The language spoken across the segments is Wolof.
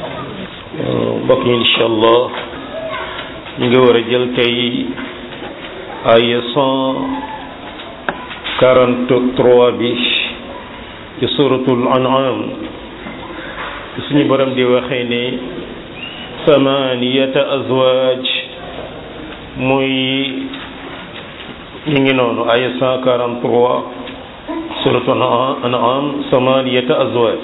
mbokk yi incha allah ñu ngi war a jël tey ay cent quarante trois bi ci suratul an'am suñu borom di waxee ne samaniyata azwaaj muy ñu ngi noonu ay cent quarante trois suratul an'am samaniyata azwaaj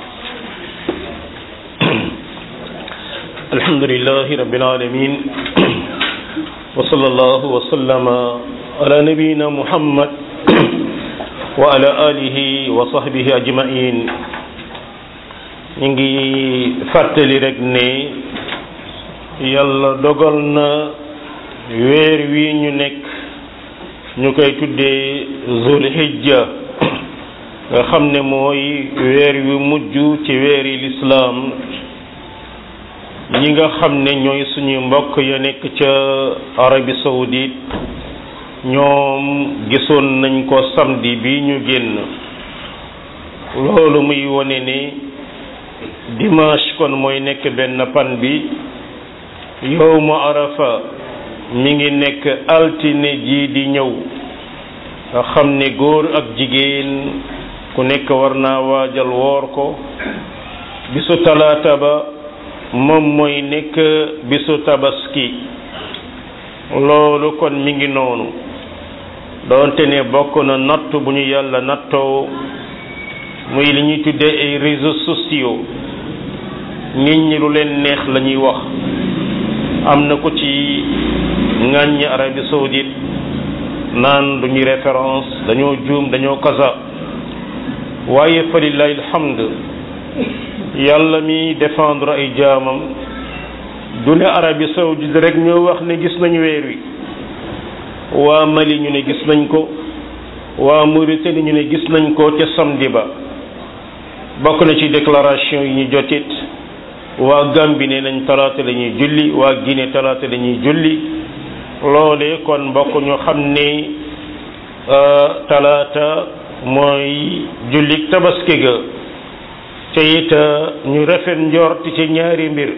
alhamdulillahi rabbil alamin wa sallallahu wa sallama ala nabiyyina muhammad wa ala alihi wa sahbihi ajmain ñu ngi fàttali rek ne yàlla dogal na weer wi ñu nekk ñu koy tuddee zulhijja nga xam ne mooy weer wi mujj ci weeri lislaam ñi nga xam ne ñooy suñu mbokk ya nekk ca Arabie saoudite ñoom gisoon nañ ko samedi bi ñu génn loolu muy wone ne dimanche kon mooy nekk benn pan bi yowmu arafa mi ngi nekk altine ji di ñëw nga xam ne góor ak jigéen ku nekk war naa waajal woor ko bisu talaata ba moom mooy nekk bisu tabaski loolu kon mi ngi noonu doonte ne bokk na natt bu ñu yàlla nattoo muy li ñuy tuddee ay réseaux sociaux nit ñi lu leen neex la ñuy wax am na ko ci ŋàññi Arabie saoudite naan duñuy référence dañoo juum dañoo kasa waaye fa lillahi alhamd yàlla mi défendre ay jaamam du ne Arabie saoudite rek ñoo wax ne gis nañu weer wi waa Mali ñu ne gis nañ ko waa Mauritanie ñu ne gis nañ ko ca samedi ba bokk na ci déclaration yi ñu jotit waa Gambie ne nañ talaata la ñuy julli waa Guinée talaata la ñuy julli loole kon mbokk ñu xam ne talaata mooy jullik tabaski ga te it ñu rafet njort ci ñaari mbir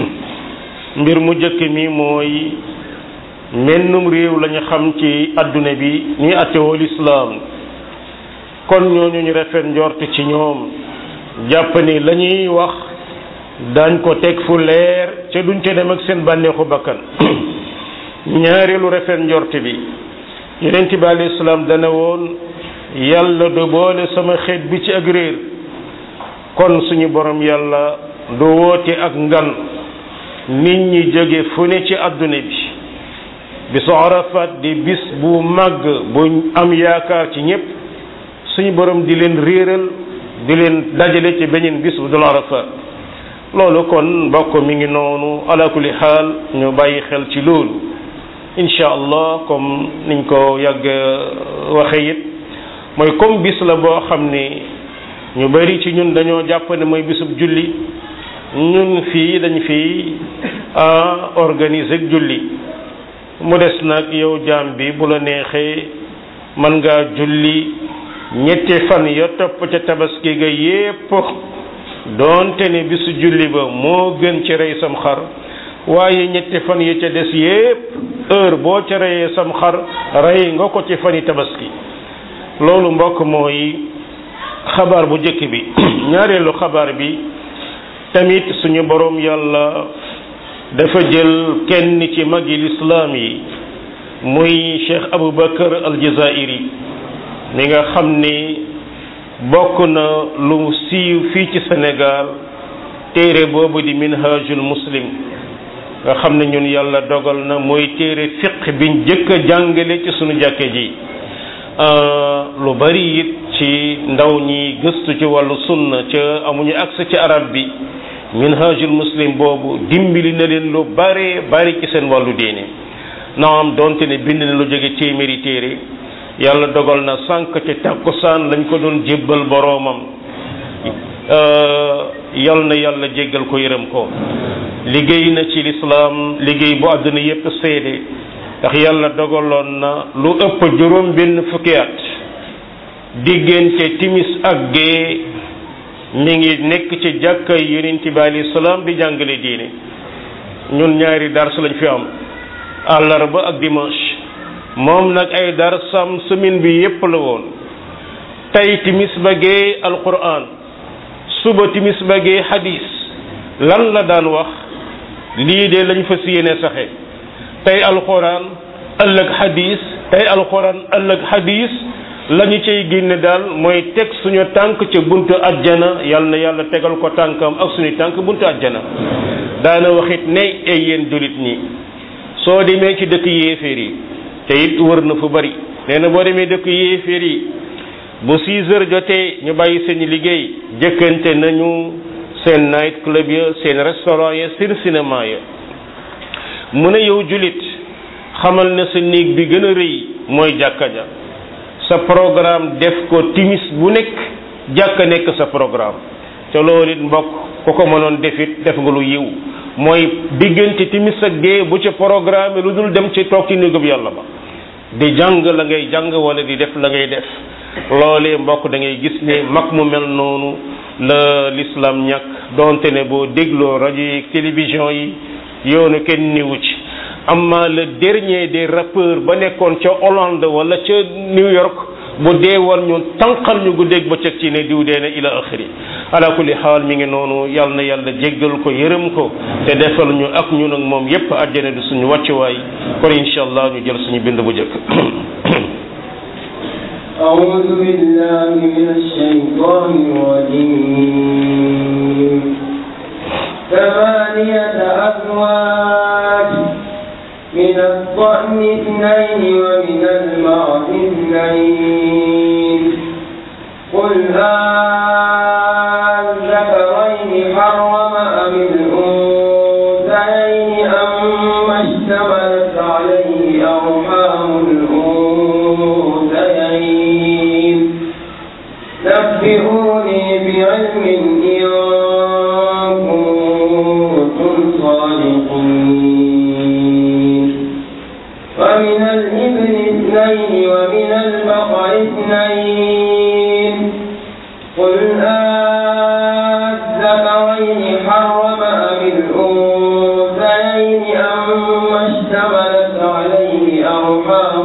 mbir mu jëkk mi mooy mennum réew lañu xam ci adduna bi ñuy attewoo lislaam kon ñooñu ñu rafet njort ci ñoom jàpp ni la ñuy wax dañ ko teg fu leer ca duñ ca dem ak seen bànneexu bakkan ñaareelu rafet njort bi yonent bi alayhi salaam dana woon yàlla du boole sama xeet bi ci ak réer kon suñu borom yàlla du woote ak ngan nit ñi jóge fu ne ci àdduna bi bisu arafat di bis bu màgg bu am yaakaar ci ñépp suñu borom di leen réeral di leen dajale ci beneen bis bu dul arafat loolu kon mbokk mi ngi noonu ala kulli xaal ñu bàyyi xel ci loolu incha allah comme niñ ko yàgg waxe it mooy comme bis la boo xam ne ñu bari ci ñun dañoo jàpp ne mooy bisub julli ñun fii dañ fii organiser julli mu des nag yow jaam bi bu la neexee mën ngaa julli ñetti fan ya topp ca tabaski ga yépp doonte ne bisu julli ba moo gën ci rey sam xar waaye ñetti fan ya ca des yépp heure boo ca reyee sam xar rey nga ko ci fani tabaski loolu mbokk mooy xabaar bu njëkk bi ñaareelu xabaar bi tamit suñu boroom yàlla dafa jël kenn ci magi lislaam yi muy cheikh aboubacar aljazairi mi nga xam ni bokk na lu siiw fii ci sénégal téere boobu di minhajul muslim nga xam ne ñun yàlla dogal na mooy téere fiq biñ jëkk a jàngale ci suñu jàkke ji lu bari it ci ndaw ñi gëstu ci wàllu sunna ca amuñu accès ci arab bi minhajul muslim boobu dimbali na leen lu bare bari ci seen wàllu diine naam donte ne bind na lu jóge téeméeri téere yàlla dogal na sànq ci takkusaan lañ ko doon jébbal boroomam yal na yàlla jéggal ko yërëm ko liggéey na ci lislaam liggéey bu àdduna yépp seede ndax yàlla dogaloon na lu ëpp juróom benn fukki at diggante timis ak gee mi ngi nekk ci jàkkay yonent bi alayhi salaam di jàngale diine ñun ñaari dars lañ fi am àllarba ak dimanche moom nag ay darsam semaine bi yépp la woon tey timis ba gee alquran suba timis ba gee hadis lan la daan wax lii de lañ fas yéene saxe tey alquran ëllëg hadis tey alquran ëllëg hadis la ñu cay génne daal mooy teg suñu tànk ca buntu ajjana yal na yàlla tegal ko tànkam ak suñu tànk buntu ajjana daana waxit ne ay yéen jullit ñi soo demee ci dëkk yéeféer yi te it wër na fu bari nee na boo demee dëkk yéeféer yi bu six heures jotee ñu bàyyi seen liggéey jëkkante nañu seen night club ya seen restaurant ya seen cinéma ya mu ne yow jullit xamal ne sa néeg bi gën a rëy mooy jàkka ja sa programme def ko timis bu nekk jàkka nekk sa programme te loolu it mbokk ku ko mënoon defit def nga lu yiw mooy diggante timis ak gée bu ci programme lu dul dem ci toog ci néegub yàlla ba di jàng la ngay jàng wala di def la ngay def loolee mbokk da ngay gis ne mag mu mel noonu la l'islam ñàkk donte ne boo dégloo rajo yi télévision yi yoonu kenn niwu ci amma le dernier des rappeurs ba nekkoon ca Hollande wala ca New York bu dee woon ñu tànqal ñu guddeeg bëccëg ci ne diw dee na ila axiri ala kulli xaal mi ngi noonu yal na yàlla jéggal ko yërëm ko te defal ñu ak ñun ak moom yépp àjjana di suñu wàccuwaay kon incha allah ñu jël suñu bind bu njëkk أعوذ بالله من الشيطان الرجيم ثمانية أزواج من الضأن اثنين ومن المعز اثنين قل أذكرين حرم أم الأنثيين أم اشتملت عليه أرحام الأنثيين نبئوني بعلم إن كنتم صادقين ومن الإبل اثنين ومن البقر اثنين قل أذكرين حرم أم الأنثيين أم اشتملت عليه أرحام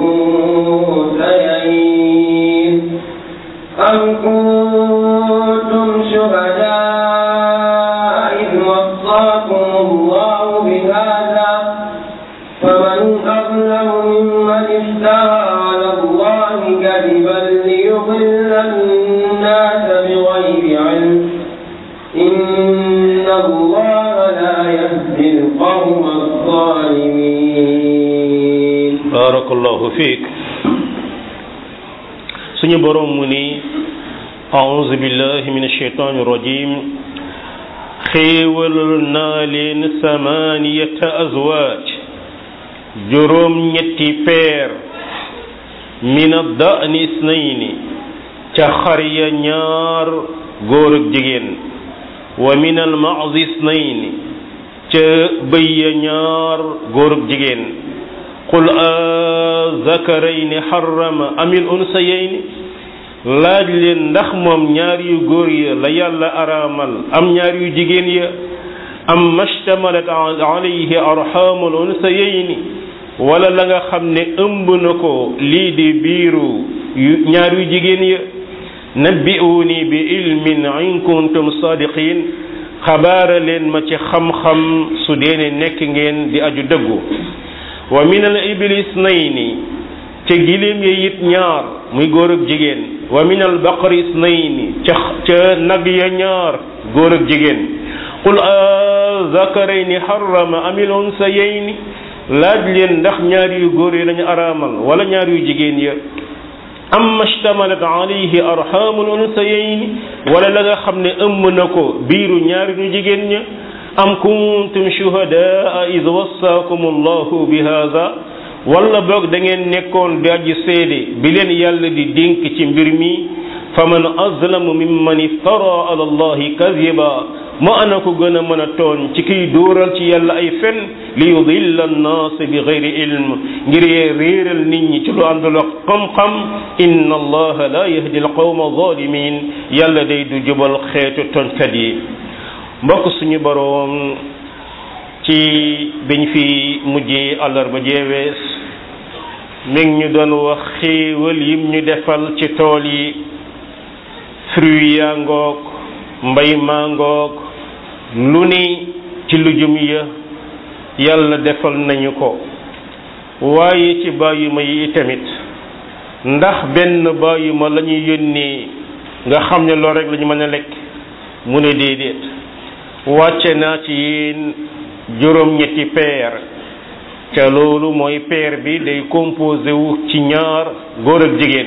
الأنثيين أم كنتم شهداء إذ وصاكم الله بهذا فمن أظلم ممن افترى على الله كذبا ليضل الناس بغير علم إن الله لا يهدي القوم الظالمين barakallahu fiik suñu borom mu ni a'udhu billahi minash shaitani rajim xéewalal naa leen samaniyata azwaaj juróom ñetti peer min ad-da'ni isnayni ca xar ya ñaar góor ak jigéen wa min al-ma'z isnayni ca bëy ya ñaar góor ak jigéen qul azakarayni harrama amil unsayayni laaj leen ndax moom ñaar yu góor ya la yàlla araamal am ñaar yu jigéen ya am mashtamalat alayhi arhamul unsayayni wala la nga xam ne ëmb na ko lii di biiru yu ñaar yu jigéen ya nabbi'uni bi ilmin in kuntum sadiqin xabaara leen ma ci xam-xam su deene nekk ngeen di aju dëggu wa min al ibli isnayni ca giléem ya it ñaar muy góor ak jigéen wa min al baqari isnayni ca ca nag ya ñaar góor ak jigéen qul azakarayni harrama amil unsayayni laaj leen ndax ñaar yu góor yi lañu araamal wala ñaar yu jigéen ya amma shtamalat alayhi arhamul unsayayni wala la nga xam ne ëmb na ko biiru ñaari ñu jigéen ña am kuntum shuhadaa id wassaakum allahu bi hada wala boog da ngeen nekkoon di aji seede bi leen yàlla di dénk ci mbir mi faman azlamu mimman iftara ala allahi kadiba mu ana ko gën a mën a tooñ ci kiy dóoral ci yàlla ay fen li yudilla annaas bi gayri ilm ngir yee réeral nit ñi ci lu àndul ak xam-xam inna allaha la yahdi alqawma zalimin yàlla day du jubal xeetu tonkat yi mbokk suñu boroom ci biñ fi mujjee àllarba jeewees mi ngi ñu doon wax xéewal yim ñu defal ci tool yi fruit yaa ngoog mbay maa ngoog lu ni ci lujum ya yàlla defal nañu ko waaye ci bàyyuma yi tamit ndax benn bàyyuma la ñuy yónnee nga xam ne loolu rek la ñu mën a lekk mu ne déedéet wàcce naa ci yéen juróom-ñetti peer te loolu mooy peer bi day composé wu ci ñaar góor ak jigéen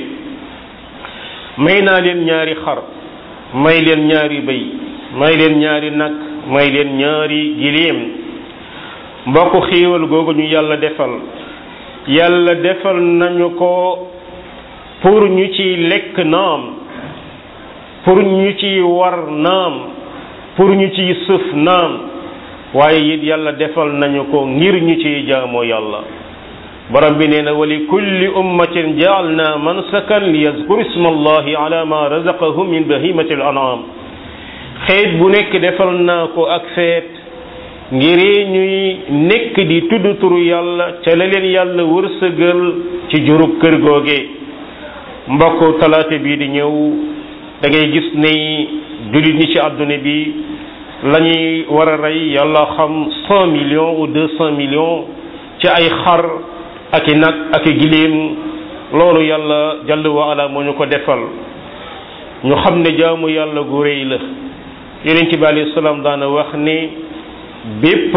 may naa leen ñaari xar may leen ñaari bëy may leen ñaari nag may leen ñaari giléem mbokk xiiwal googu ñu yàlla defal yàlla defal nañu ko pour ñu ci lekk naam pour ñu ci war naam pour ñu ci sëf naam waaye it yàlla defal nañu ko ngir ñu ci jaamoo yàlla borom bi nee na wa li kulli ummatin jaalna mansakan li yazkuru isma allahi ala ma razaqahum min bahimati al anam xeet bu nekk defal naa ko ak feet ngir ñuy nekk di tudd turu yàlla ca la leen yàlla wërsëgal ci jurub kër googe mbokk talaata bii di ñëw da ngay gis ni jullit ñi ci àdduna bi la ñuy war a rey yàlla xam cent millions ou deux cent millions ci ay xar ak i nag ak i giléem loolu yàlla jàll wa ala moo ñu ko defal ñu xam ne jaamu yàlla gu réy la yonent bi alayhi salaam daana wax ni bépp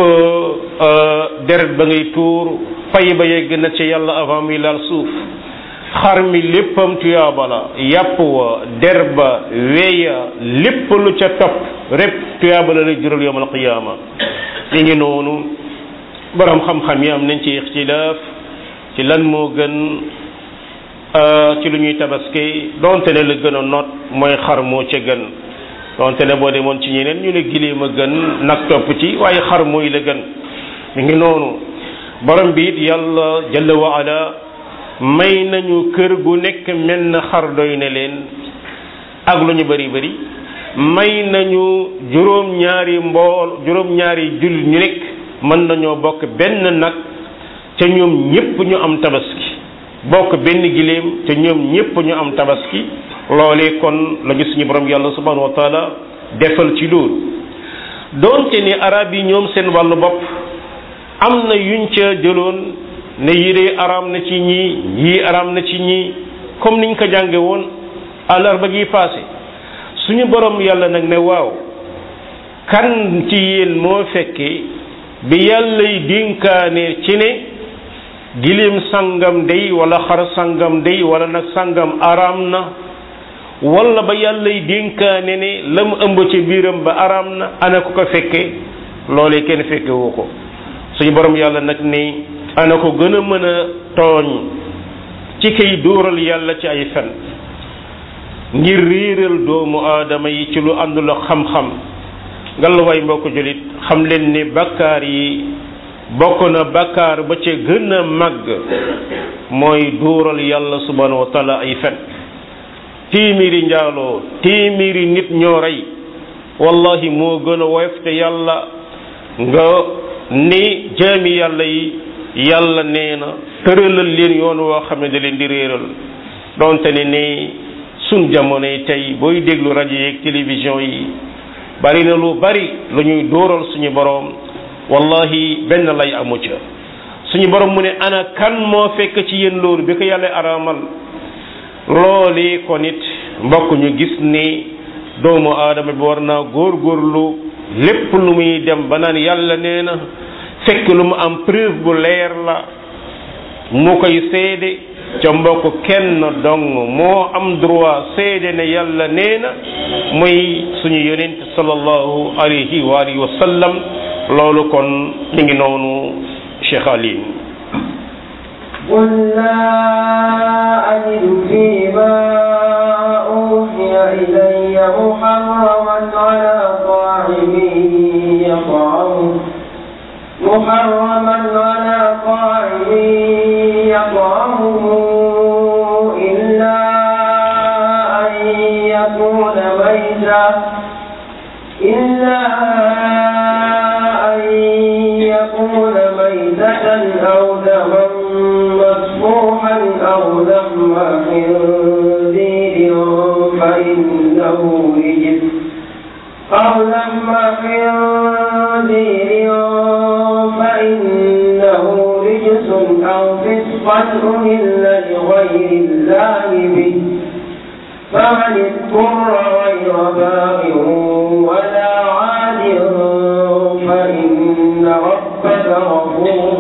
deret ba ngay tuur fay ba yegg na ci yàlla avant muy laal suuf xar mi léppam tuyaaba la yàpp wa der ba weya lépp lu ca topp rek tuyaaba la lay jural yawmal qiyaama li ngi noonu borom xam-xam yi am nañ ci ixtilaaf ci lan moo gën ci lu ñuy tabaski donte ne la gën a noot mooy xar moo ca gën donte ne boo demoon ci ñeneen ñu ne giléem a gën nag topp ci waaye xar mooy la gën mi ngi noonu borom bi it yàlla jalla wa ala may nañu kër gu nekk mel na xar doy na leen ak lu ñu bari bari may nañu juróom ñaari mbool juróom ñaari jul ñu nekk mën nañoo bokk benn nag ca ñoom ñépp ñu am tabaski bokk benn giléem ca ñoom ñépp ñu am tabaski loolee kon la ñu suñu borom yàlla subhanahu wa taala defal ci loolu doonte ni arab yi ñoom seen wàllu bopp am na yuñ ca jëloon ne yii de araam na ci ñii yii araam na ci ñii comme niñ ko jànge woon àllarba gi passé suñu borom yàlla nag ne waaw kan ci yéen moo fekkee bi yàllay dénkaane ci ne giléem sangam day wala xar sangam day wala nag sangam araam na wala ba yàllay dénkaane ne la mu ëmb ci biiram ba araam na ana ko ko fekke loolee kenn fekke woo ko suñu borom yàlla nag ne ana ko gën a mën a tooñ ci kay dóoral yàlla ci ay fen ngir réeral doomu aadama yi ci lu àndul ak xam-xam ngallaawaay mbokk jullit xam leen ne bakkaar yi bokk na bakkaar ba ca gën a màgg mooy dóoral yàlla subhanahu wa taala ay fen téeméeri njaaloo téeméeri nit ñoo rey wallahi moo gën a woyof te yàlla nga ni jaami yàlla yi yàlla nee na tëralal leen yoon woo xam ne da leen di réeral donte ne ni sun jamono yi tey booy déglu rajo yeeg télévision yi bari na lu bari lu ñuy dóoral suñu boroom wallahi benn lay amu ca suñu borom mu ne ana kan moo fekk ci yéen loolu bi ko yàlla araamal loolee ko nit mbokk ñu gis ni doomu aadama bi war naa góorgóorlu lépp lu muy dem ba naan yàlla nee na fekk lu mu am preuve bu leer la mu koy seede ca mbokk kenn dong moo am droit seede ne yàlla nee na muy suñu yonent sallallahu alayhi wa alihi wa sallam loolu kon mi ngi noonu Cheikh Ali قل لا أجد فيما أوحي إلي محرما على طاعم يطعمه محرما على طاعم يطعمه خنزير فإنه رجس أو فسقا أهل لغير الله به فمن اضطر غير باغ ولا عاد فإن ربك غفور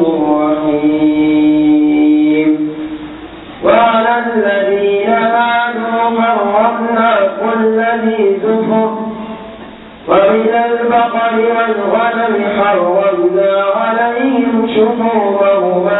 رحيم وعلى الذين هادوا حرمنا كل ذي زفر ومن البقر والغنم حرمنا عليهم شحومهما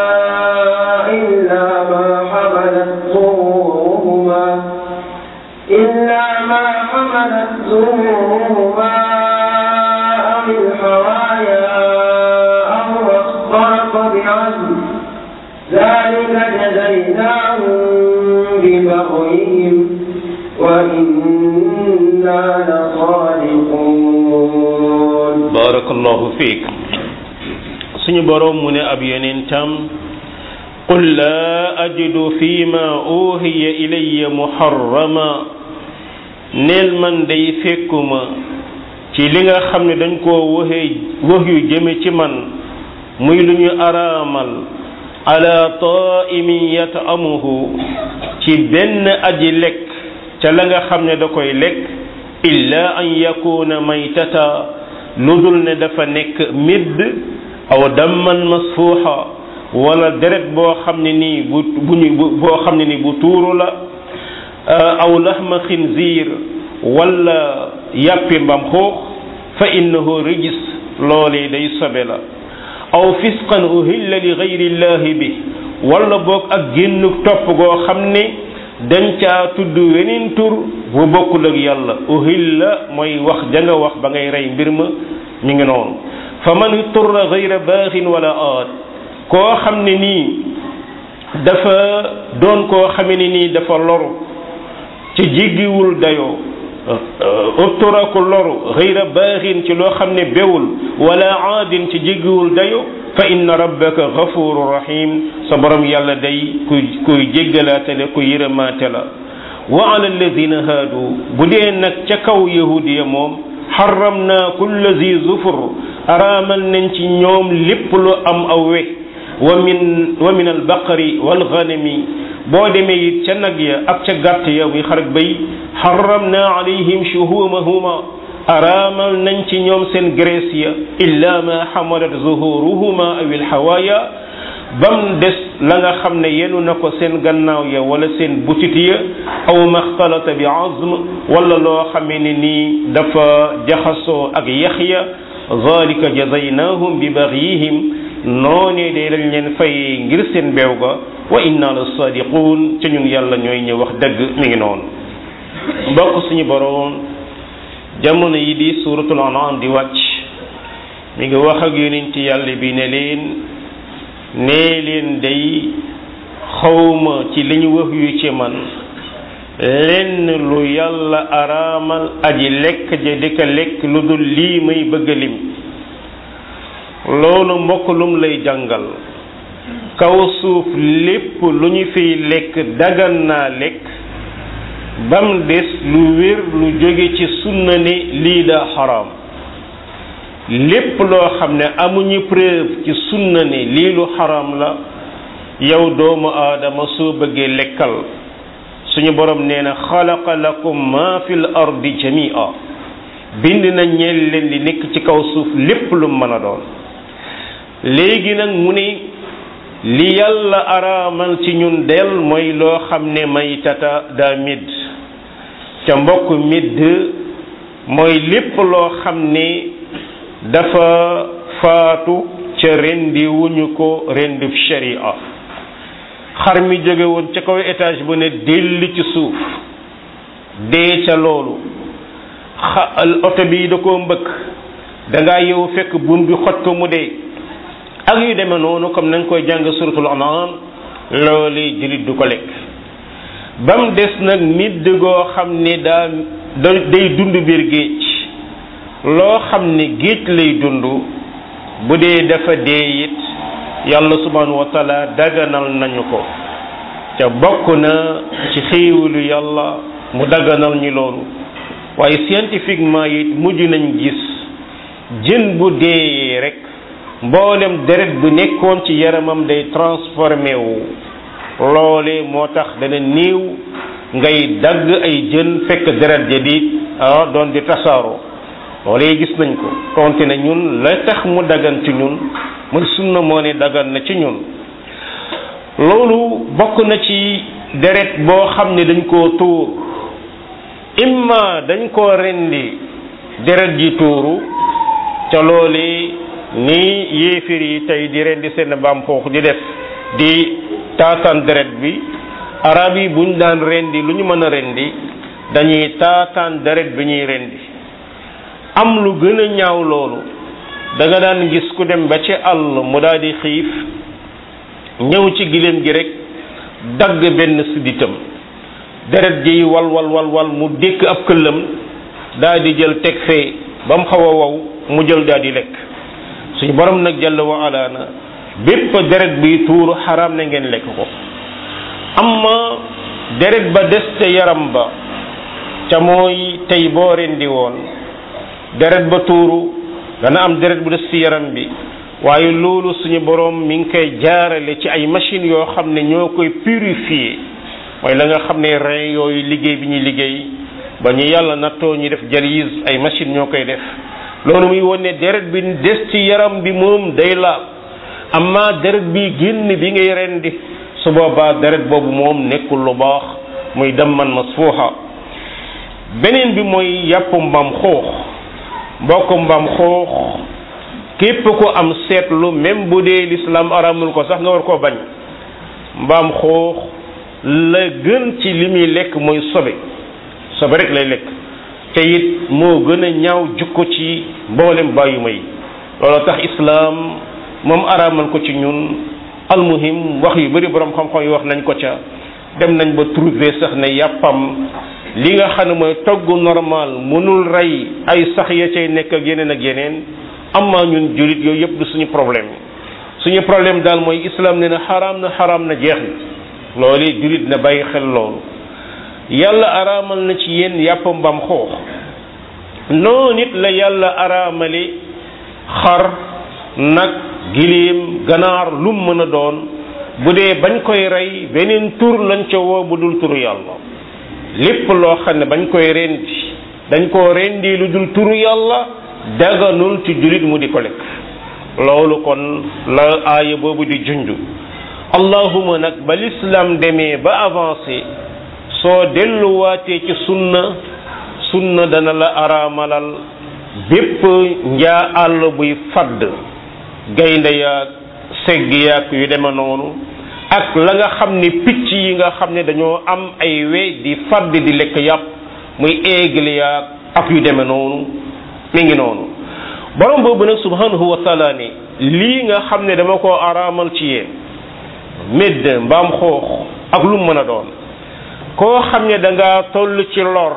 إلا ما حملت ظهورهما إلا ما حملت ظهورهما أو الحوايا أو ما اختلط بعزم ذلك جزيناهم ببغيهم وإنا لصادقون barakallahu fiik suñu boroom mu ne ab yonentam qul laa ajidu fi ma uhiya ilayya muharrama neel man day fekkuma ci li nga xam ne dañ koo waxee wax yu jëme ci man muy lu ñu araamal ala taimin yata'amuhu ci benn aji lekk ca la nga xam ne da koy lekk illa an yakuna maytata lu dul ne dafa nekk midd aw damman masfuuxa wala deret boo xam ne nii bu bu ñu boo xam ne nii bu tuuru la aw laxma xinziir wala yàppi mbam xuux fa innahu rijis loolee day sobe la aw fisqan uhilla li gayri llahi bi wala boog ak génn topp goo xam ne dañ caa tudd weneen tur bu bokkul ak yàlla uhilla mooy wax ja nga wax ba ngay rey mbir ma mi ngi noonu fa man turra gayra baaxin wala aad koo xam ne nii dafa doon koo xame ne nii dafa loru ci jéggiwul dayoo uttura ku loru gayra baaxin ci loo xam ne bewul wala aadin ci jéggiwul dayoo fa inna rabbaka gafuru rahim sa borom yàlla day kuy kuy jéggalaate la ku yërëmaate la wa ala alladina haadu bu dee nag ca kaw yahudiya moom xaram naa kulla zi zufur araamal nañ ci ñoom lépp lu am aw we wa min wa min albaqari walganami boo demee it ca nag ya ak ca gàtt ya muy xarak bay xaram naa alayhim shuhumahuma araamal nañ ci ñoom seen graisse ya illa ma xamalat zuhuruhuma aw ilxawaaya bam des la nga xam ne yenu na ko seen gannaaw ya wala seen butit ya aw maxtalata bi azm wala loo xamee ne nii dafa jaxasoo ak yax ya zalika jazaynahum bi baxyihim noonee de lañ leen fay ngir seen beew ga wa inna la sadiqun ca ñun yàlla ñooy ñëw wax dëgg mi ngi noonu mbokk suñu boroom jamono yi di suratul an'am di wàcc mi ngi wax ak yonent yàlla bi ne leen nee leen day xawma ci li ñu wax yu ci man lenn lu yàlla araamal aji lekk ja di ko lekk lu dul lii may bëgg lim loolu mbokk lum lay jàngal kaw suuf lépp lu ñu fiy lekk dagan naa lekk bam des lu wér lu jóge ci sunna ne lii daa xaraam lépp loo xam ne amuñu preuve ci sunna ne lii lu xaraam la yow doomu aadama soo bëggee lekkal suñu borom nee na xalaqa lakum ma fil ardi jamia bind na ñeel leen li nekk ci kaw suuf lépp lu mën a doon léegi nag mu ne li yàlla araamal ci ñun del mooy loo xam ne maytata daa midd ca mbokk midd mooy lépp loo xam ne dafa faatu ca rendi wuñu ko rendub sharia xar mi jóge woon ca kaw étage bu ne delli ci suuf dee ca loolu xa oto bi da koo mbëkk da ngaa yow fekk bun bi xoj ko mu dee ak yu demee noonu comme nañ koy jàng suratul anam loolu jullit du ko lekk ba mu des nag midd goo xam ne daa day dund biir géej loo xam ne géej lay dund bu dee dafa dee it yàlla subhanahu wa taala daganal nañu ko te bokk na ci xéewalu yàlla mu daganal ñu loolu waaye scientifiquement it mujj nañ gis jën bu deeyee rek mboolem deret bu nekkoon ci yaramam day transformé wu loole moo tax dana niiw ngay dagg ay jën fekk deret ja di ah doon di tasaaroo loolee gis nañ ko konte na ñun la tax mu dagan ci ñun muy sunna moo ne dagan na ci ñun loolu bokk na ci deret boo xam ne dañ koo tuur imma dañ koo rendi deret ji tuuru ca loole ni yéefir yi tey di rendi seen mbaam xoox di def di taataan deret bi arab yi buñ daan rendi lu ñu mën a rendi dañuy taataan deret bi ñuy rendi am lu gën a ñaaw loolu da nga daan gis ku dem ba ci àll mu daal di xiif ñëw ci giléem gi rek dagg benn sidditam deret ji wal wal wal wal mu dékk ab këllam daal di jël teg fee ba mu xaw a wow mu jël daal di lekk suñu borom nag jàll wa ala na bépp deret bi tuuru xaraam na ngeen lekk ko amma deret ba des ca yaram ba ca mooy tey boo rendi woon deret ba tuuru dana am deret bu des ci yaram bi waaye loolu suñu borom mi ngi koy jaarale ci ay machines yoo xam ne ñoo koy purifier mooy la nga xam ne rein yooyu liggéey bi ñuy liggéey ba ñu yàlla nattoo ñu def dialyse ay machines ñoo koy def loolu muy wone ne deret bi des ci yaram bi moom day laal amma deret bi génn bi ngay rendi su boobaa deret boobu moom nekkul lu baax muy damman masfuuxa beneen bi mooy yàpp mbaam xoox mbokk mbaam xoox képp ko am seetlu même bu dee lislaam aramul ko sax nga war koo bañ mbaam xoox la gën ci li muy lekk mooy sobe sobe rek lay lekk te it moo gën a ñaaw jukko ci mboolem bàyyuma yi loolu tax islaam moom aramal ko ci ñun almuhim wax yu bari borom xam-xam yi wax nañ ko ca dem nañ ba trouver sax ne yàppam li nga xam ne mooy togg normal mënul rey ay sax ya cay nekk ak yeneen ak yeneen amma ñun jullit yooyu yëpp du suñu problème suñu problème daal mooy islam ne na xaraam na xaraam na jeex na loolu jullit na bàyyi xel loolu yàlla araamal na ci yéen yàpp mbam xoox noo nit la yàlla araamale xar nag giléem ganaar lum mën a doon bu dee bañ koy rey beneen tur lañ ca woo bu dul turu yàlla lépp loo xam ne bañ koy rendi dañ koo rendi lu dul turu yàlla daganul ci jullit mu di ko lekk loolu kon la aaya boobu di junj allahuma nag ba l'islam demee ba avancé soo delluwaatee ci sunna sunna dana la araamalal bépp njaa àll buy fadd gaynde yaag segg yaag yu deme noonu ak la nga xam ne picc yi nga xam ne dañoo am ay we di fadd di lekk yàpp muy aigle yaag ak yu deme noonu mi ngi noonu borom boobu nag subhanahu wa taala ne lii nga xam ne dama koo araamal ci yéen médd mbaam xoox ak lu mën a doon koo xam ne da ngaa toll ci lor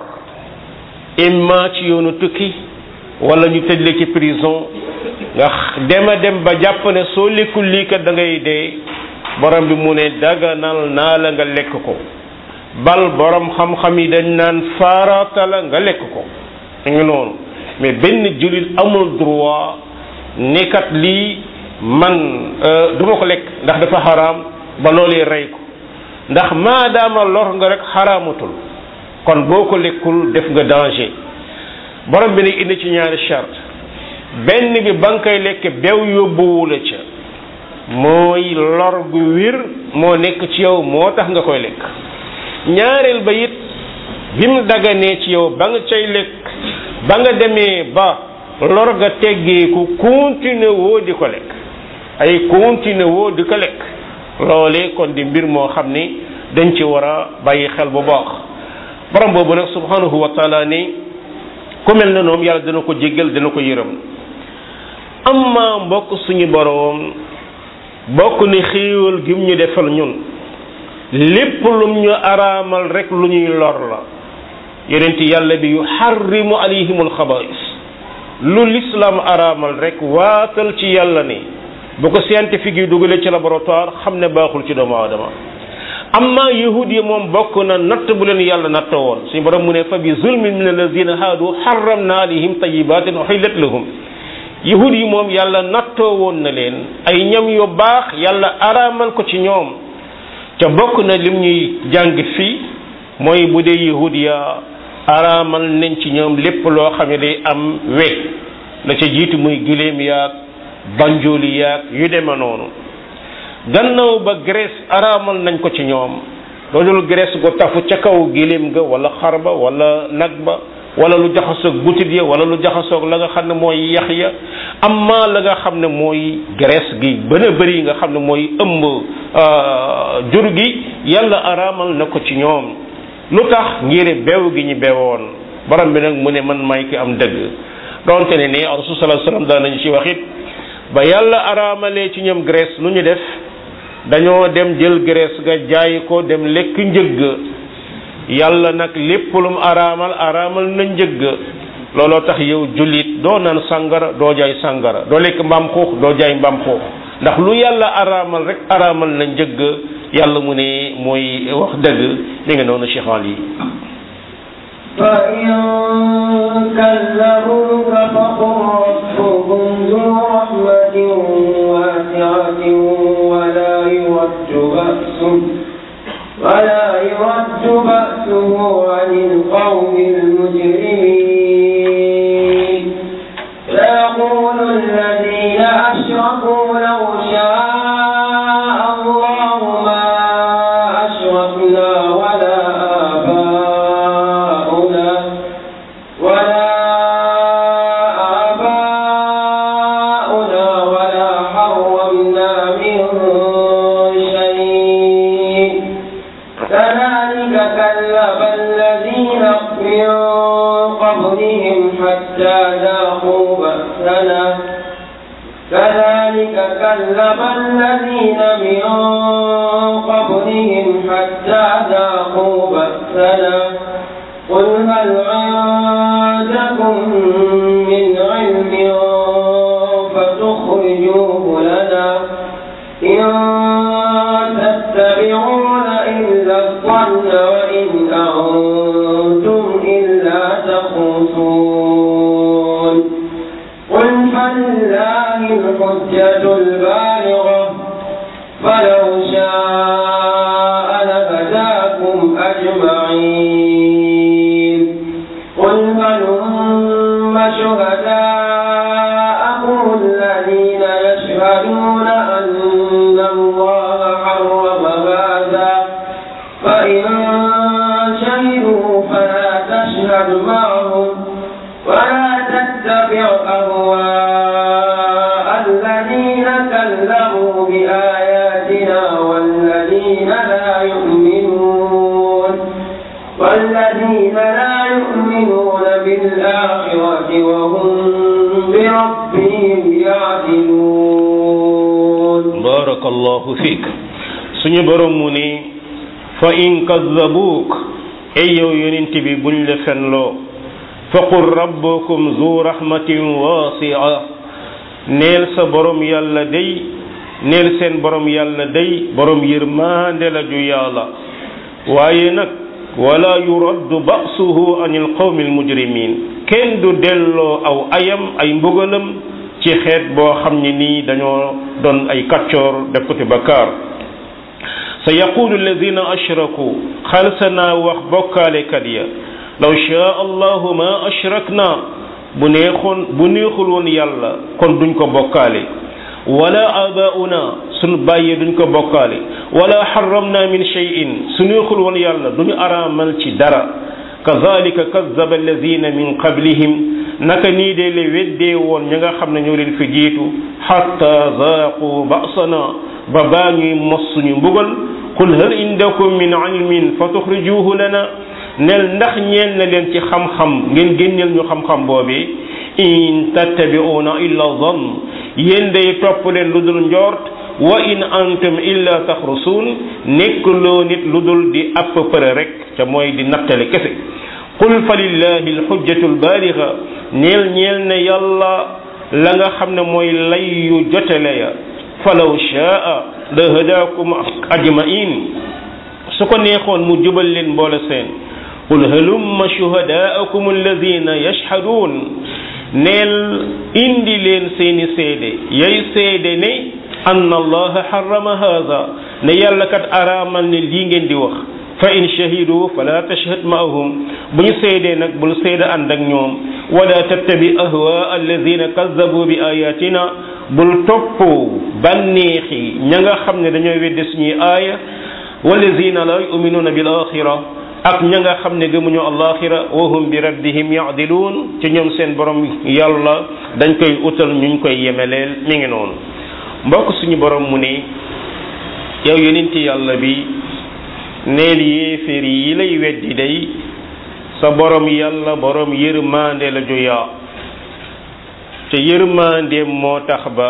imma ci yoonu tukki wala ñu tëj la ci prison nga dema dem ba jàpp ne soo lekkul lii kat da ngay dee borom bi mu ne daganal naa la nga lekk ko bal borom xam-xam yi dañ naan farata la nga lekk ko ngi noonu mais benn jullit amul droit nekkat lii man du ma ko lekk ndax dafa xaraam ba loolee rey ko ndax maadaama lor nga rek xaraamatul kon boo ko lekkul def nga danger borom bi nag indi ci ñaari charte benn bi ba nga koy lekk bew yóbbuwu la ca mooy lor gu wir moo nekk ci yow moo tax nga koy lekk ñaareel ba it bi mu daganee ci yow ba nga cay lekk ba nga demee ba lor ga teggeeku continuer woo di ko lekk ay continuer woo di ko lekk loolee kon di mbir moo xam ni dañ ci war a bàyyi xel bu baax borom boobu nag subhanahu wa taala ni ku mel ne noonu yàlla dana ko jéggal dana ko yërëm amma mbokk suñu boroom bokk ni xéewal gim ñu defal ñun lépp lum ñu araamal rek lu ñuy lor la yonent yàlla bi yu xarrimu alayhimul xabais lu l'islam araamal rek waatal ci yàlla ni bu ko scientifique yi dugalee ci laboratoire xam ne baaxul ci doomu aadama amma yahud yi moom bokk na natt bu leen yàlla natt woon suñu borom mu ne fa bi zulmin min alladina haadu xarramna alayhim tayibatin uhillat lahum yahud yi moom yàlla nattoo woon na leen ay ñam yu baax yàlla araamal ko ci ñoom ca bokk na lim ñuy jàng fii mooy bu dee yahud ya araamal nañ ci ñoom lépp loo xam ne day am we la ca jiitu muy giléem yaag banjooli yaag yu deme noonu gannaaw ba Grèce araamal nañ ko ci ñoom loolu Grèce go tafu ca kaw giléem ga wala xar ba wala nag ba wala lu jaxasoog butit ya wala lu jaxasoog la nga xam ne mooy yax ya amma la nga xam ne mooy Grèce gi bën a bëri nga xam ne mooy ëmb jur gi yàlla araamal na ko ci ñoom lu tax ngir beew gi ñu beewoon borom bi nag mu ne man may ki am dëgg donte ne ni rasul sallallahu alayhi wasallam daan nañu ci wax it ba yàlla araamalee ci ñoom Grèce lu ñu def dañoo dem jël Grèce ga jaay ko dem lekk njëgg yàlla nag lépp lu mu araamal araamal na njëgg looloo tax yow jullit doo naan sàngara doo jaay sàngara doo lekk mbaam xuux doo jaay mbaam xuux ndax lu yàlla araamal rek araamal na njëgg yàlla mu ne mooy wax dëgg mi ngi noonu Cheikh Ali فإن كذبوك فقل ربكم ذو رحمة واسعة ولا يرد بأسه ولا يرد بأسه عن القوم المجرمين سيقول الذين أشركوا لو شاء الله ما أشركنا ولا آباؤنا ولا آباؤنا ولا حرمنا من شيء كذلك كذب الذين من قبلهم حتى ذاقوا بأسنا كذلك كذب الذين من قبلهم حتى ذاقوا بأسنا قل هل عندكم من علم فتخرجوه لنا إن تتبعون إلا الظن وإن أنتم إلا تخرصون قل فلله الحجة البالغة فلو شاء لهداكم أجمعين قل هلم شهداءكم الذين يشهدون أن الله حرم هذا فإن شهدوا فلا تشهد معهم ولا تتبع أهواء الذين كذبوا بآياتنا والذين لا يؤمنون والذين لا يؤمنون بالآخرة وهم بربهم يعدلون barakallahu fiik suñu borom mu ni fa in kazzabuuk ay yow yonent bi buñ la fenloo fa qul rabbukum zu rahmatin wasia neel sa borom yàlla day neel seen borom yàlla day borom yërmaande la ju yàlla waaye nag wala yuraddu ba'suhu anil qawmi almujrimin kenn du delloo aw ayam ay mbugalam ci xeet boo xam ne nii dañoo doon ay kaccoor def ko ci bakkaar sa yaqulu alladina ashraku xalsa naa wax bokkaalekat ya law shaa allahu ma ashrakna bu neexoon bu neexul woon yàlla kon duñ ko bokkaale wala abauna suñu bàyyee duñ ko bokkaale wala xaramna min cheyin su neexul woon yàlla duñu araamal ci dara kazalika kazaba alladina min qablihim naka nii de le weddee woon ña nga xam ne ñoo leen fi jiitu xatta zaaqu ba'sana ba baa ñuy mos suñu mbugal qul hal indakum min ilmin fa tuxrijuhu lana nel ndax ñeel na leen ci xam-xam ngeen génneel ñu xam-xam boobee in tattabi'una illa zann yéen day topp leen lu dul njort wa in antum illa taxrusuun nekkuloo nit lu dul di app përe rek ca mooy di nattale kese qul fa lillahi alxujjatu albaaliga ñeel ñeel ne yàlla la nga xam ne mooy lay yu jotele ya falaw shaa la hadaakum ajmain su ko neexoon mu jubal leen mboole seen qul halumma shuhadaakum alladina yashhaduun neel indi leen seeni seede yay seede ne anna allaha harrama haza ne yàlla kat araamal ne lii ngeen di wax fa in shahidu fala tashhad maahum bu ñu seedee nag bul seede ànd ak ñoom wala tattabi ahwa alladina kazzabu bi ayatina bul topp bànneexi ña nga xam ne dañoo wedde suñuy aaya walladina la yuminuuna bil axira ak ña nga xam ne gëmuñu alaxira wa hum bi rabbihim yaadiluun ci ñoom seen borom yàlla dañ koy utal ñuñ koy yemeleel mi ngi noonu mbokk suñu borom mu ne yow yonenti yàlla bi neel yéeféer yi lay weddi day sa borom yàlla borom yërmande la joyaa te yërmandeem moo tax ba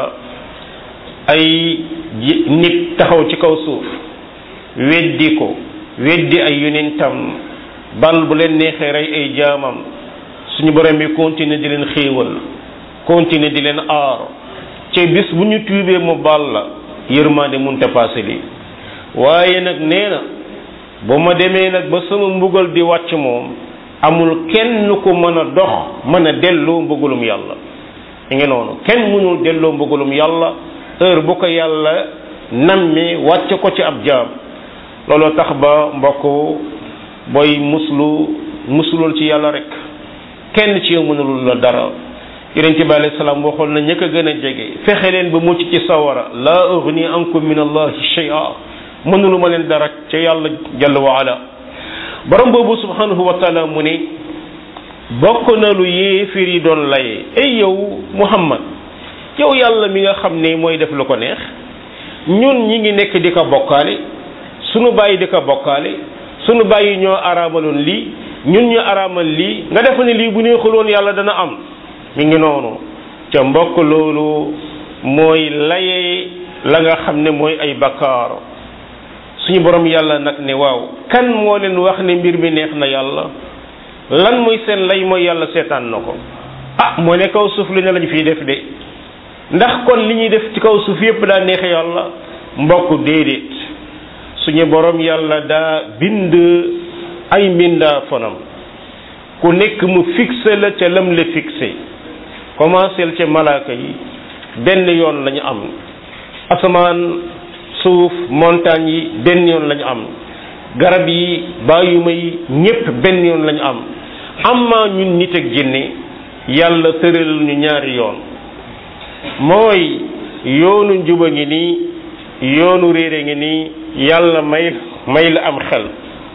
ay nit taxaw ci kaw suuf weddi ko weddi ay yonentam bal bu leen neexee rey ay jaamam suñu borom bi continuer di leen xéewal continuer di leen aar te bis bu ñu tuubee mu baal la yërmande munta paase lii waaye nag nee na bu ma demee nag ba sama mbugal di wàcc moom amul kenn ku mën a dox mën a delloo mbugalum yàlla mi ngi noonu kenn mënul delloo mbugalum yàlla heure bu ko yàlla nammee wàcc ko ci ab jaam looloo tax ba mbokk booy muslu muslul ci yàlla rek kenn ci yow mënulul la dara yonent bi alayhi salaam waxoon na ñëkk a gën a jege fexe leen ba mucc ci sawara laa ugni ankum min allahi shay'a mënulu ma leen dara ca yàlla jalla wa ala borom boobu subhanahu wa taala mu ne bokk na lu yéefir yi doon laye ay yow muhammad yow yàlla mi nga xam ne mooy def lu ko neex ñun ñi ngi nekk di ko bokkaale sunu bàyyi di ko bokkaale sunu bàyyi ñoo araamaloon lii ñun ñu araamal lii nga def ne lii bu neexul woon yàlla dana am mi ngi noonu ca mbokk loolu mooy laye la nga xam ne mooy ay bakkaar suñu borom yàlla nag ne waaw kan moo leen wax ne mbir mi neex na yàlla lan mooy seen lay mooy yàlla seetaan na ko ah moo ne kaw suuf li ne lañ fiy def de ndax kon li ñuy def ci kaw suuf yépp daa neex yàlla mbokk déedéet suñu borom yàlla daa bind ay mbindaa fonam ku nekk mu fixé la ca lam la fixé commencé ca malaaka yi benn yoon lañu am asamaan suuf montagne yi benn yoon lañu am garab yi bàyyuma yi ñépp benn yoon lañu am amma ñun nit ak jinne yàlla tëral ñu ñaari yoon mooy yoonu njuba ngi nii yoonu réere ngi nii yàlla may may la am xel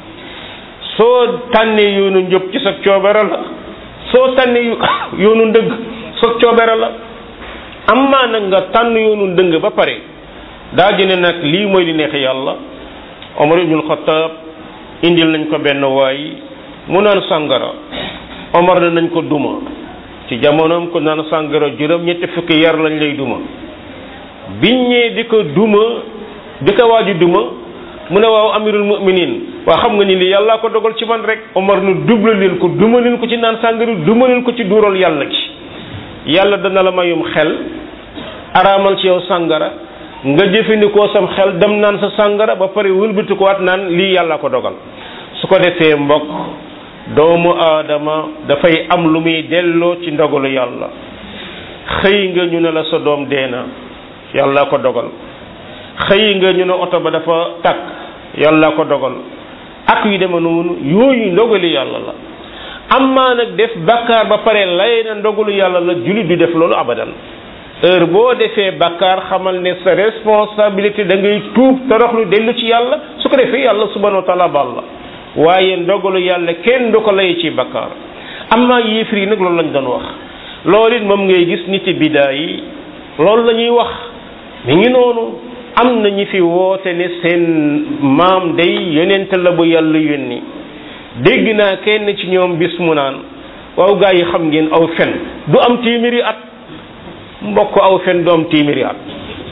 soo tànnee yoonu njub ci sa coobere la soo tànnee yoonu ndëgg sa coobere la amma nag nga tànn yoonu ndëng ba pare daa jëne nag lii mooy li neex yàlla Omar ibnul Xattaab indil nañ ko benn waay mu naan sàngara Omar na nañ ko duma ci jamonoom ko naan sàngara juróom ñetti fukki yar lañ lay duma biñ ñee di ko duma di ko waaju duma mu ne waaw amirul mu'minin waa xam nga ni li yàllaa ko dogal ci man rek Omar nu double leen ko duma leen ko ci naan sàngara duma leen ko ci duural yàlla gi yàlla dana la mayum xel araamal ci yow sàngara nga jëfandikoo sam xel dem naan sa sàngara ba pare wëlbati ko waat naan lii yàlla ko dogal su ko defee mbokk doomu aadama dafay am lu muy delloo ci ndogalu yàlla xëy nga ñu ne la sa doom dee na yàlla ko dogal xëy nga ñu ne oto ba dafa takk yàlla ko dogal ak yu deme noonu yooyu ndogali yàlla la amma nag def bakkaar ba pare lay na ndogalu yàlla la jullit du def loolu abadan heure boo defee bakkaar xamal ne sa responsabilité da ngay tuub toroxlu dellu ci yàlla su ko defee yàlla subhanahu wa taala baal la waaye ndogalu yàlla kenn du ko lay ci bakkaar amma yéefir yi nag loolu lañ doon wax loolu it moom ngay gis niti bidaa yi loolu la ñuy wax mi ngi noonu am na ñi fi woote ne seen maam day yonent la bu yàlla yónni dégg naa kenn ci ñoom bis mu naan waaw gaa yi xam ngeen aw fen du am téeméeri at mbokk aw fen du am téeméeri at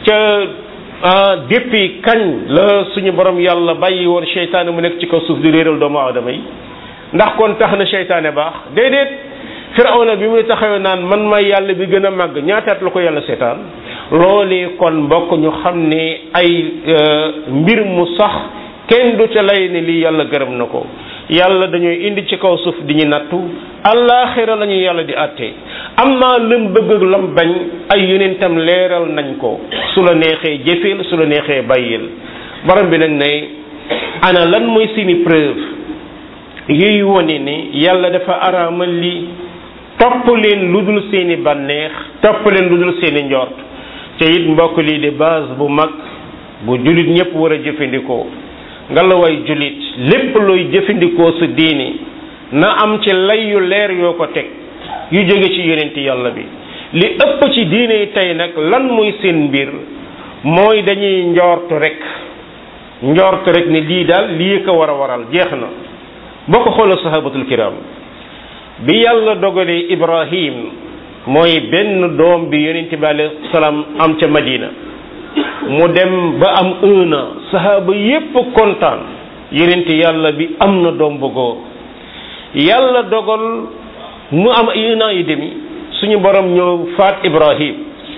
ca depuis kañ la suñu borom yàlla bàyyi woon seytaane mu nekk ci kaw suuf di réeral doomu aadama yi ndax kon tax na seytaane baax déedéet firawna bi muy taxawee naan man may yàlla bi gën a màgg ñaataat la ko yàlla seetaan loolee kon mbokk ñu xam ne ay mbir mu sax kenn du ca lay ne lii yàlla gërëm na ko yàlla dañuy indi ci kaw suuf di ñu nattu allaaxira la ñu yàlla di àtte am naa lam bëgg ak lam bañ ay yonentam leeral nañ ko su la neexee jëfeel su la neexee bàyyil borom bi nag ne ana lan mooy seeni preuve yuy wone ni yàlla dafa araamal li topp leen lu dul seeni bànneex topp leen lu dul seeni njort te it mbokk lii di base bu mag bu jullit ñëpp war a jëfandikoo nga la way jullit lépp looy jëfandikoo sa diini na am ci lay yu leer yoo ko teg yu jóge ci yonenti yàlla bi li ëpp ci diine yi tey nag lan mooy seen mbir mooy dañuy njort rek njort rek ne lii daal lii ko war a waral jeex na boo ko xoolee sahabatul kiram bi yàlla dogalee ibrahim mooy benn doom bi yonent bi alayhi salaam am ca madina mu dem ba am un an sahaba yépp kontaan yonent yàlla bi am na doom bu góor yàlla dogal mu am un an yi demi suñu borom ñëw faat ibrahim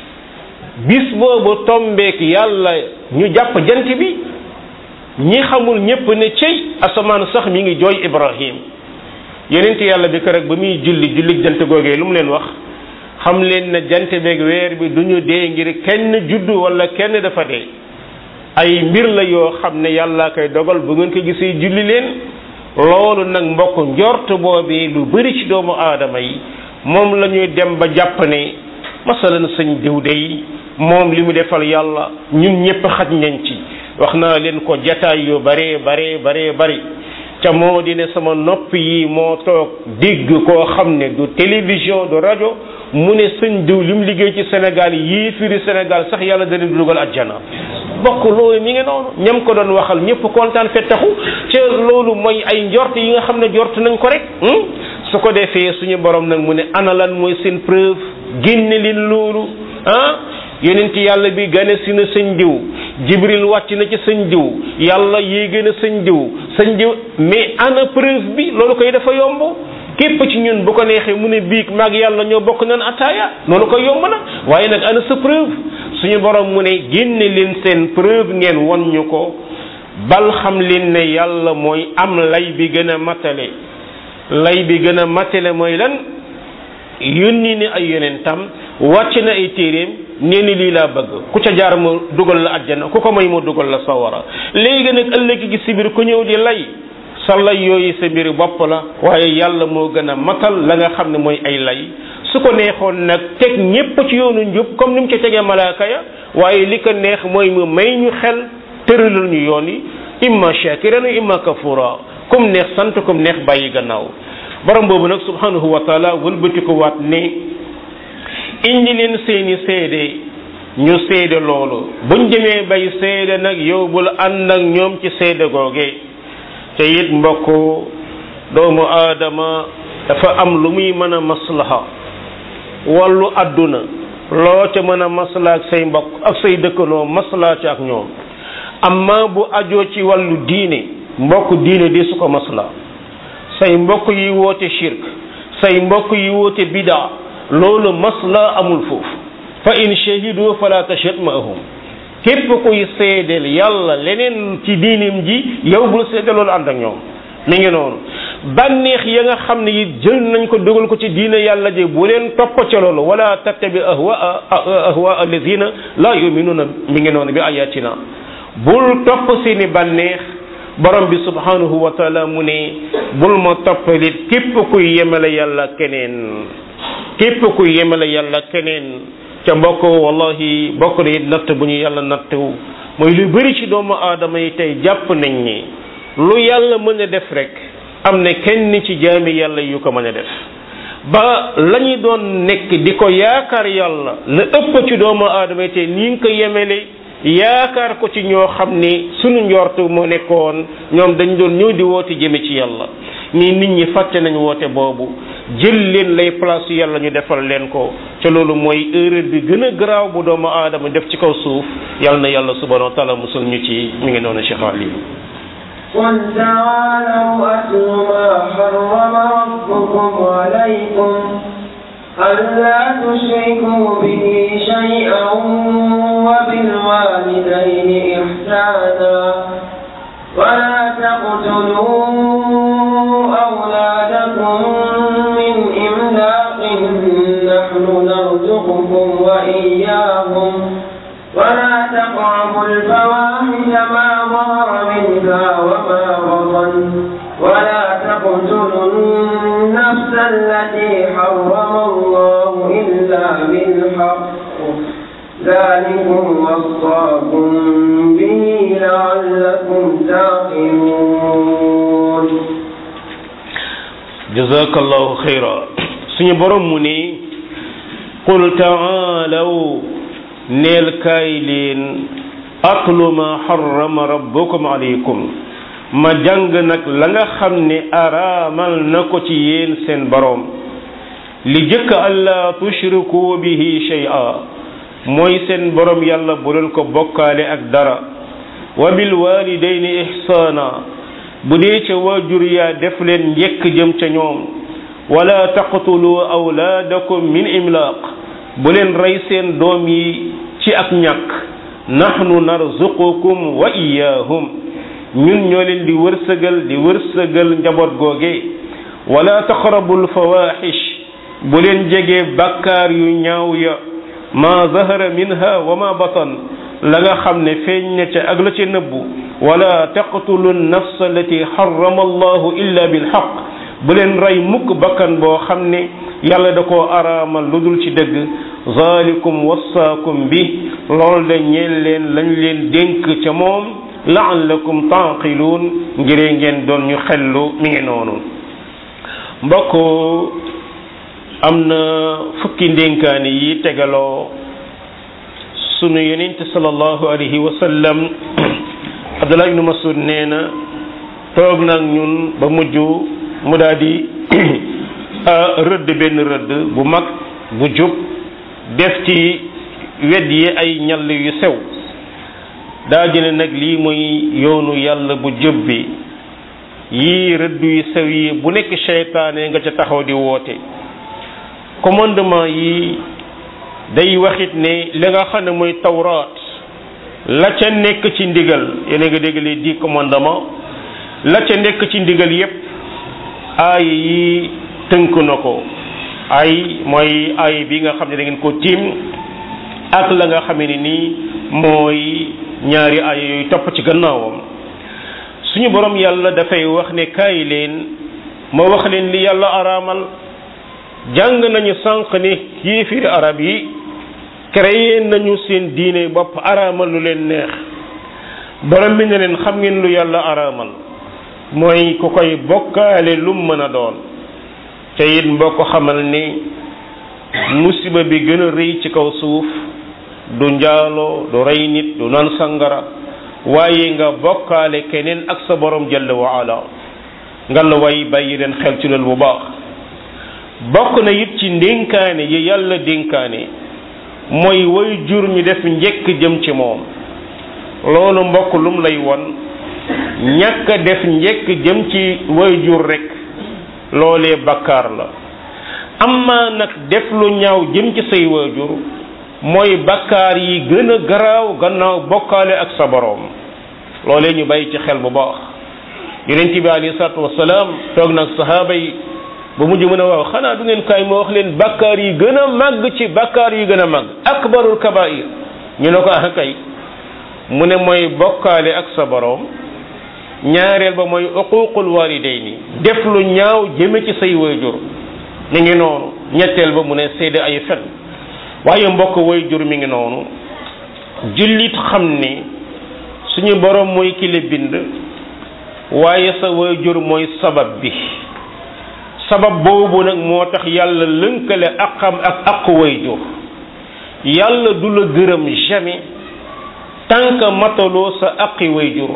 bis boobu tombeek yàlla ñu jàpp jant bi ñi xamul ñépp ne cey asamaan sax mi ngi jooy ibrahim yonent yàlla bi ko rek ba muy julli julli jant googee lu mu leen wax xam leen ne jant beeg weer bi du ñu dee ngir kenn juddu wala kenn dafa dee ay mbir la yoo xam ne yàlla koy dogal bu ngeen ko gisee julli leen loolu nag mbokk njort boobi lu bari ci doomu aadama yi moom la ñuy dem ba jàpp ne masalan sëñ diw dey moom li mu defal yàlla ñun ñëpp xaj nañ ci wax naa leen ko jataay yu bare bare bare bari ca moo di ne sama nopp yi moo toog dégg koo xam ne du télévision du rajo mu ne sëñ diw li mu liggéey ci Sénégal yii firi Sénégal sax yàlla dana dugal àjjana bokk loolu mi ngi noonu ñam ko doon waxal ñëpp kontaan fettaxu ca loolu mooy ay njort yi nga xam ne jort nañ ko rek su ko defee suñu borom nag mu ne ana lan mooy seen preuve génne leen loolu ah yonent yàlla bi gane si na sëñ diw jibril wàcc na ci sëñ diw yàlla yéege na sëñ diw sëñ diw mais ana preuve bi loolu koy dafa yomb képp ci ñun bu ko neexee mu ne biig maag yàlla ñoo bokk nan ataaya loolu koy yomb na waaye nag ana sa preuve suñu borom mu ne génne leen seen preuve ngeen won ñu ko bal xam leen ne yàlla mooy am lay bi gën a matale lay bi gën a matale mooy lan yónni ni ay yonentam wàcc na ay téeréem nee ni lii laa bëgg ku ca jaar mu dugal la àjjana ku ko may mu dugal la sawara léegi nag ëllëg gi si biir ku ñëw di lay sa lay yooyu sa mbiri bopp la waaye yàlla moo gën a matal la nga xam ne mooy ay lay su ko neexoon nag teg ñépp ci yoonu njub comme ni mu ci tegee malaaka ya waaye li ko neex mooy mu may ñu xel tëralal ñu yoon yi imma shakiran imma kafura comme neex sant comme neex bàyyi gannaaw borom boobu nag subhanahu wa taala wëlbati ko waat ne indi leen seeni seede ñu seede loolu buñ demee bay seede nag yow bul ànd ak ñoom ci seede googe te it mbokk doomu aadama dafa am lu muy mën a maslaha wàllu àdduna loo ca mën a maslaa ak say mbokk ak say dëkkanoo maslaa ci ak ñoom amma bu ajoo ci wàllu diine mbokk diine di su ko maslaa say mbokk yi woote shirk say mbokk yi woote bidaa loolu masla amul foofu fa in shahidu fala tashhad ma'ahum képp kuy seedeel yàlla leneen ci diinim ji yow bul seede loolu ànd ak ñoom mi ngi noonu bànneex ya nga xam ne it jël nañ ko dugal ko ci diine yàlla ji bu leen topp ca loolu wala tattabi ahwa ahwa alladina la yuminuna mi ngi noonu bi ayatina bul topp seeni bànneex borom bi subhanahu wa taala mu ne bul ma toppalit képp kuy yemale yàlla keneen képp kuy yemale yàlla keneen ca mbokk wallahi bokk na it natt bu ñu yàlla nattu mooy lu bëri ci doomu aadama yi tey jàpp nañ ni lu yàlla mën a def rek am na kenn ci jaami yàlla yu ko mën a def ba la ñu doon nekk di ko yaakaar yàlla la ëpp ci doomu aadama yi tey ni nga ko yemele yaakaar ko ci ñoo xam ni sunu njortu moo nekkoon ñoom dañ doon ñëw di woote jëme ci yàlla nii nit ñi fàtte nañ woote boobu jël leen lay place yàlla ñu defal leen ko ca loolu mooy erreur bi gën a garaaw bu doomu aadama def ci kaw suuf yàlla na yàlla subhanahu wa taala musul ñu ci mi ngi noonu Cheikh Ali قل تعالوا أتل ما حرم ربكم عليكم ألا تشركوا به شيئا وبالوالدين إحسانا ولا تقتلوا أولادكم من إملاق نحن وإياهم ولا تقربوا الفواحش ما ظهر منها وما بطن ولا تقتلوا النفس التي حرم الله إلا بالحق ذلكم وصاكم به لعلكم تعقلون jazakallahu xayra suñu borom mu ni qul taalaw neel kaay leen atlu ma harrama rabbukum alaykum ma jàng nag la nga xam ne araamal na ko ci yéen seen borom li jëkk alla tushriku bihi shay'a mooy seen borom yàlla bu leen ko bokkaale ak dara wa bil walidayni ihsana bu dee ca waajur yaa def leen njëkk jëm ca ñoom wala taqtulu awlaadakum min imlaaq bu leen rey seen doom yi ci ak ñàkk nahnu narzuqukum wa iyaahum ñun ñoo leen di wërsëgal di wërsëgal njaboot googe wala taqrabul fawaxish bu leen jege bakkaar yu ñaaw ya ma zahara minha wa ma batan la nga xam ne feeñ na ca ak la ca nëbbu wala taqtulu nafsa allati harrama allahu illa bilxaq bu leen rey mukk bakkan boo xam ne yàlla da koo araamal lu dul ci dëgg zalikum wassaakum bi lool de ñeel leen lañ leen dénk ca moom laallakum taaqiluun ngiree ngeen doon ñu xellu mi ngi noonu mbokk am na fukki ndénkaani yi tegaloo sunu yonent sallallahu alayhi wa sallam Abdullah ibnu Masud nee na toog nag ñun ba mujj mu daal di rëdd benn rëdd bu mag bu jub def ci wet yi ay ñall yu sew daa jëne nag lii mooy yoonu yàlla bu jub bi yii rëdd yu sew yi bu nekk seytaane nga ca taxaw di woote commandement yi day waxit ne li nga xam ne mooy tawraat la ca nekk ci ndigal yéen a nga dégg les dix commandements la ca nekk ci ndigal yépp aay yi tënk na ko ay mooy aay bi nga xam ne da ngeen ko tiim ak la nga xam ne nii mooy ñaari aay yooyu topp ci gannaawam suñu borom yàlla dafay wax ne kaay leen ma wax leen li yàlla araamal jàng nañu sànq ne yéefiri arab yi créé nañu seen diine bopp araamal lu leen neex borom bi ne leen xam ngeen lu yàlla araamal mooy ku koy bokkaale lu mën a doon te it mboo ko xamal ni musiba bi gën a rëy ci kaw suuf du njaaloo du rey nit du naan sangara waaye nga bokkaale keneen ak sa borom jalla wa ala nga la way bàyyi leen xel ci loolu bu baax bokk na it ci ndénkaane yi yàlla dénkaane mooy way jur ñu def njëkk jëm ci moom loolu mbokk lum lay won ñàkk def njëkk jëm ci way jur rek loolee bakkaar la amma nag def lu ñaaw jëm ci say waajur mooy bakkaar yi gën a garaaw gannaaw bokkaale ak sa boroom loolee ñu bàyyi ci xel bu baax yonent bi alayhi salaatu wasalaam toog nag sahaaba yi ba mujj mën a waaw xanaa du ngeen kaay ma wax leen bakkaar yi gën a màgg ci bakkaar yi gën a màgg akbarul kabair ñu ne ko ah kay mu ne mooy bokkaale ak sa boroom ñaareel ba mooy uququl walidayni def lu ñaaw jëme ci say waajur mi ngi noonu ñetteel ba mu ne seede ay fen waaye mbokk waajur mi ngi noonu jullit xam ni suñu boroom mooy ki la bind waaye sa waajur mooy sabab bi sabab boobu nag moo tax yàlla lënkale aqam ak aqu waajur yàlla du la gërëm jamais tant que mataloo sa aqi waajur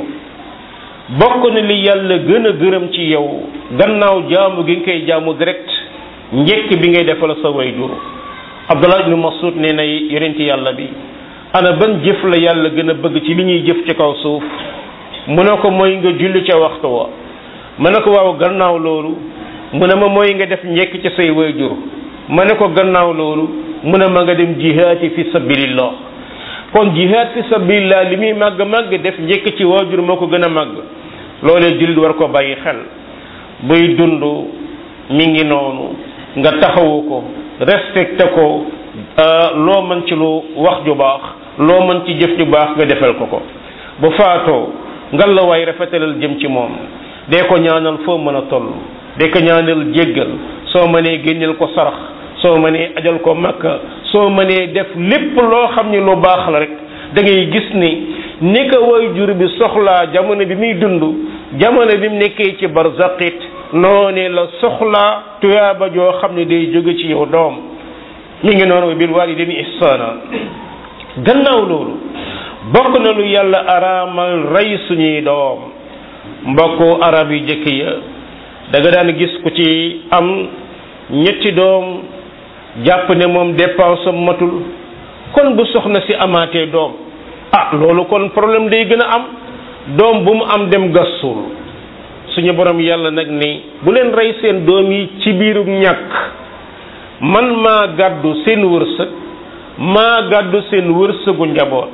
bokk na li yàlla gën a gërëm ci yow gannaaw jaamu gi nga koy jaamu direct njëkk bi ngay defal sa waajur Abdullah ibn Mas'ud nee na yonent yàlla bi ana ban jëf la yàlla gën a bëgg ci li ñuy jëf ci kaw suuf mu ne ko mooy nga julli ca waxtu wa mu ne ko waaw gannaaw loolu mu ne ma mooy nga def njekk ci say waajur ma ne ko gannaaw loolu mu ne ma nga dem jihaati fi sabilillah kon jihaad fi sabilillah li muy màgg màgg def njekk ci waajur moo ko gën a màgg loolee jullit war ko bàyyi xel buy dund mi ngi noonu nga taxawu ko respecté ko loo mën ci lu wax ju baax loo mën ci jëf ju baax nga defal ko ko bu faatoo ngal la waay rafetalal jëm ci moom dee ko ñaanal foo mën a toll dee ko ñaanal jéggal soo mënee génneel ko sarax soo mënee ajal ko makka soo mënee def lépp loo xam ni lu baax la rek da ngay gis ni ni ko way jur bi soxlaa jamono bi muy dund jamono bi mu nekkee ci barzaqit noone la soxlaa tuyaaba joo xam ne day jóge ci yow doom mi ngi noonu bil walidayni ihsana gannaaw loolu bokk na lu yàlla araamal rey suñuy doom mbokku arab yu jëkk ya da nga daan gis ku ci am ñetti doom jàpp ne moom dépense am matul kon bu soxna si amaatee doom ah loolu kon problème day gën a am doom bu mu am dem gasul suñu borom yàlla nag ni bu leen rey seen doom yi ci biirum ñàkk man maa gàddu seen wërsëg maa gàddu seen wërsëgu njaboot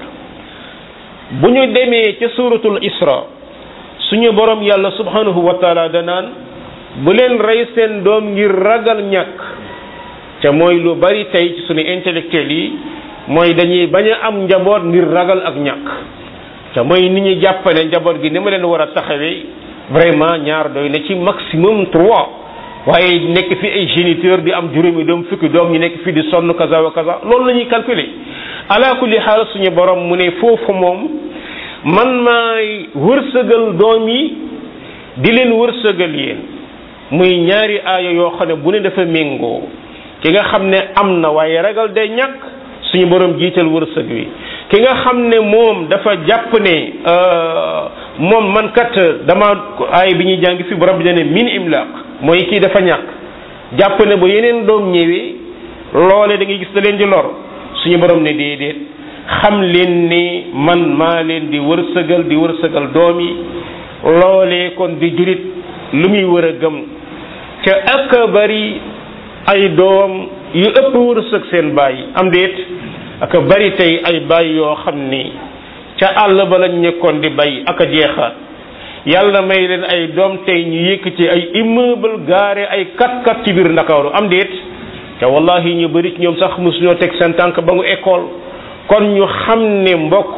bu ñu demee ca suuratul isra suñu borom yàlla subhanahu wa taala danaan bu leen rey seen doom ngir ragal ñàkk ca mooy lu bari tey ci suñu intellectuel yi mooy dañuy bañ a am njaboot ngir ragal ak ñàkk ca mooy nit ñi jàppale njaboot gi ni ma leen war a taxawee vraiment ñaar doy na ci maximum trois waaye nekk fi ay géniteur di am juróomi doom fukki doom ñu nekk fi di sonn kaza wa kaza loolu la ñuy calculer ala kulli xaal suñu borom mu ne foofu moom man maay wërsëgal doom yi di leen wërsëgal yéen muy ñaari aaya yoo xam ne bu ne dafa méngoo ki nga xam ne am na waaye ragal day ñàkk suñu borom jiital wërsëg wi ki nga xam ne moom dafa jàpp ne moom man kat dama aay bi ñuy jàng fi borom bi ne min imlaq mooy kii dafa ñàkk jàpp ne ba yeneen doom ñëwee loole da ngay gis da leen di lor suñu borom ne déedéet xam leen ni man maa leen di wërsëgal di wërsëgal doom yi loolee kon di julit lu muy wër a gëm ca ak bari ay doom yu ëpp wërsëg seen baay am déet ak bari tey ay baay yoo xam ni ca àll ba lañ nekkoon di bay ak a jeexaat yàlla may leen ay doom tey ñu yëkkati ay immeuble gaare ay kat-kat ci biir ndakaaru am déet te wallahi ñu bari ci ñoom sax mosuñoo teg seen tànk ba ngu école kon ñu xam ne mbokk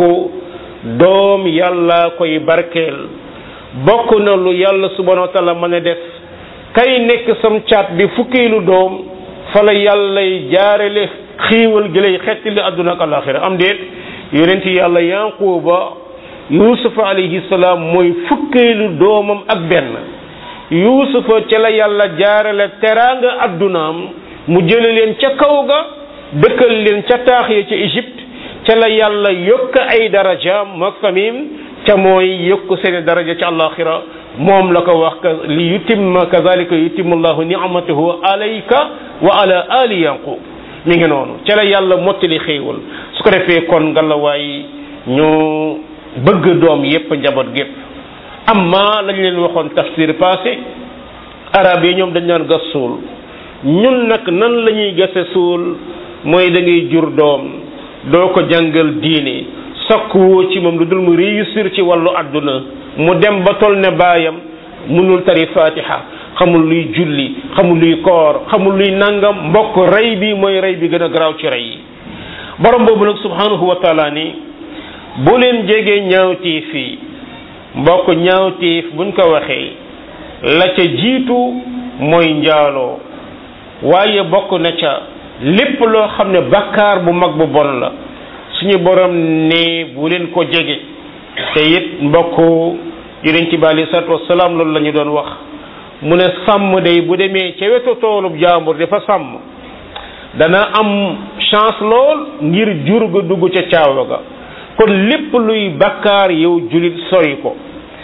doom yàlla koy barkeel bokk na lu yàlla subhanahu wa taala mën a def kay nekk sam caat bi fukkeelu doom fa la yàllay jaarale xiiwal gi lay xettali àdduna ak alaxira am déet yonent yàlla yanquba yuusufa alayhi salaam mooy fukkeelu doomam ak benn yuusufa ca la yàlla jaarale teraanga addunaam mu jële leen ca kaw ga dëkkal leen ca taax ya ca Égypte ca la yàlla yokk ay darajaam mook famim ca mooy yokk seeni daraja ca alaxira moom la ko wax li yutimma kazalika yutimmu llahu ni'matahu alayka wa ala ali yanqub mi ngi noonu ca la yàlla mottali xéewal su ko defee kon ngalawaay ñu bëgg doom yépp njaboot gépp amma lañ leen waxoon tafsir passé arab yi ñoom dañ naan gas suul ñun nag nan la ñuy gase suul mooy da ngay jur doom doo ko jàngal diine sakku woo ci moom lu dul mu réussir ci wàllu àdduna mu dem ba tol ne baayam mënul tari fatiha xamul luy julli xamul luy koor xamul luy nangam mbokk rey bi mooy rey bi gën a garaaw ci rey yi borom boobu nag subhanahu wa taala ni bu leen jegee ñaawtiif yi mbokk ñaawtiif buñ ko waxee la ca jiitu mooy njaaloo waaye bokk na ca lépp loo xam ne bakkaar bu mag bu bon la suñu borom ne bu leen ko jege te it mbokk yonent bi alei salatu wasalaam loolu la ñu doon wax mu ne sàmm day bu demee ca wetu toolub jaambur dafa sàmm dana am chance lool ngir jur ga dugg ca caawa ga kon lépp luy bakkaar yow julit sori ko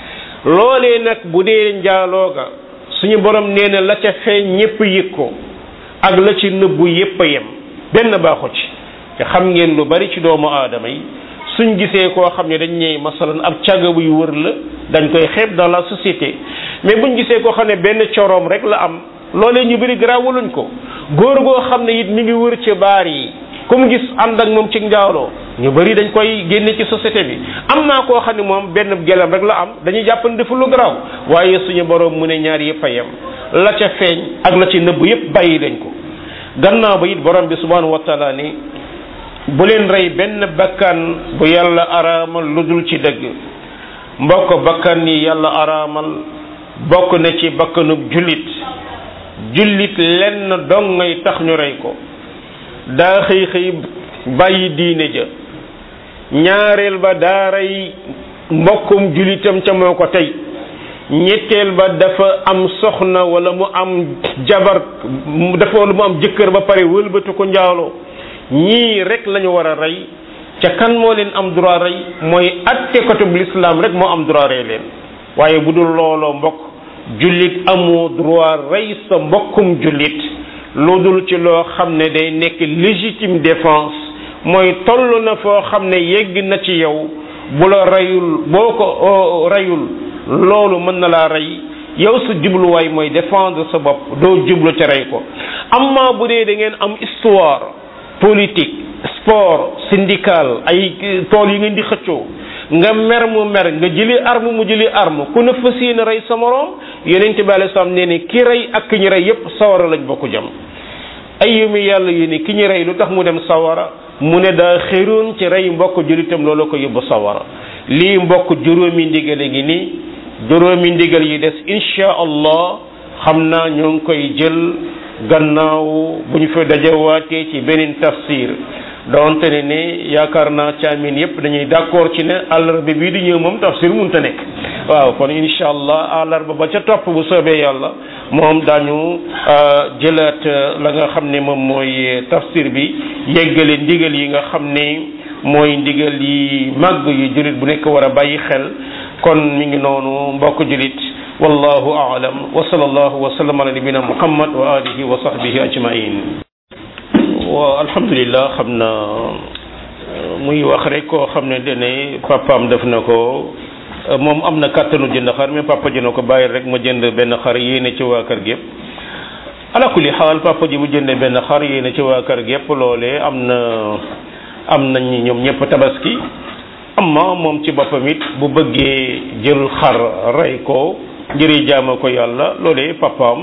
loolee nag bu dee njaaloo ga suñu borom nee na la ca feeñ ñépp yëg ko ak la ci nëbbu yépp a yem benn baaxu ci te xam ngeen lu bari ci doomu aadama yi suñ gisee koo xam ne dañ ñëw masalan ab càgga buy wër la dañ koy xeeb dans la société mais buñ gisee koo xam ne benn coroom rek la am loolee ñu bëri garaawuluñ ko góor goo xam ne it mi ngi wër ci baar yi ku mu gis ànd ak moom ci njaaloo ñu bëri dañ koy génne ci société bi am naa koo xam ne moom benn gelam rek la am dañuy jàpp ne deful lu garaaw waaye suñu borom mu ne ñaar yëpp a yem la ca feeñ ak la ci nëbb yëpp bàyyi dañ ko gannaaw ba it borom bi subhanahu wa taala ni bu leen rey benn bakkan bu yàlla araamal lu dul ci dëgg mbokk bakkan yi yàlla araamal bokk na ci bakkanub jullit jullit lenn dong ngay tax ñu rey ko daa xëy xëy bàyyi diine ja ñaareel ba daa rey mbokkum jullitam ca moo ko tey ñetteel ba dafa am soxna wala mu am jabar dafa wala mu am jëkkër ba pare wëlbatu ko njaaloo ñii rek lañu war a rey ca kan moo leen am droit rey mooy atte côté bu l'islam rek moo am droit rey leen waaye bu dul looloo mbokk jullit amoo droit rey sa mbokkum jullit lu dul ci loo xam ne day nekk légitime défense mooy toll na foo xam ne yegg na ci yow bu la reyul boo ko reyul loolu mën na laa rey yow sa jubluwaay mooy défendre sa bopp doo jublu ca rey ko amma bu dee da ngeen am histoire politique sport syndical ay tool yi ngeen di xëccoo nga mer mu mer nga jëli arme mu jëli arme ku ne fas yéene rey sa moroom yonente bi alei salaam nee ne ki rey ak ki ñu rey yépp sawara lañ bokk jëm ay yu mi yàlla yu ne ki ñu rey lu tax mu dem sawara mu ne daa xéroon ci rey mbokk julitam loolu ko yóbbu sawara lii mbokk juróomi ndigal ngi nii juróomi ndigal yi des insha allah xam naa ñoo ngi koy jël gannaaw bu ñu fa dajawaatee ci beneen tafsir donte ne ne yaakaar naa caamin yépp dañuy d'accord ci ne àllarba bii di ñëw moom tafsir mënta nekk waaw kon insha allah àllarba ba ca topp bu soobee yàlla moom daañu jëlaat la nga xam ne moom mooy tafsir bi yeggale ndigal yi nga xam ne mooy ndigal yi màgg yu jullit bu nekk war a bàyyi xel kon mi ngi noonu mbokk jullit wallahu aalam wa sallallahu wa sallam ala nabina muhammad wa alihi wa sahbihi ajmain wa alhamdulillah xam na muy wax rek koo xam ne dene papaam def na ko moom am na kàttanu jënd xar mais papa ji na ko bàyyi rek ma jënd benn xar yéene ci waa kër gépp ala kulli xaal papa ji bu jëndee benn xar yéene ci waa kër gépp loolee am na am nañ ñoom ñëpp tabaski amma moom ci boppam it bu bëggee jël xar rey ko ngir jaama ko yàlla loolee papaam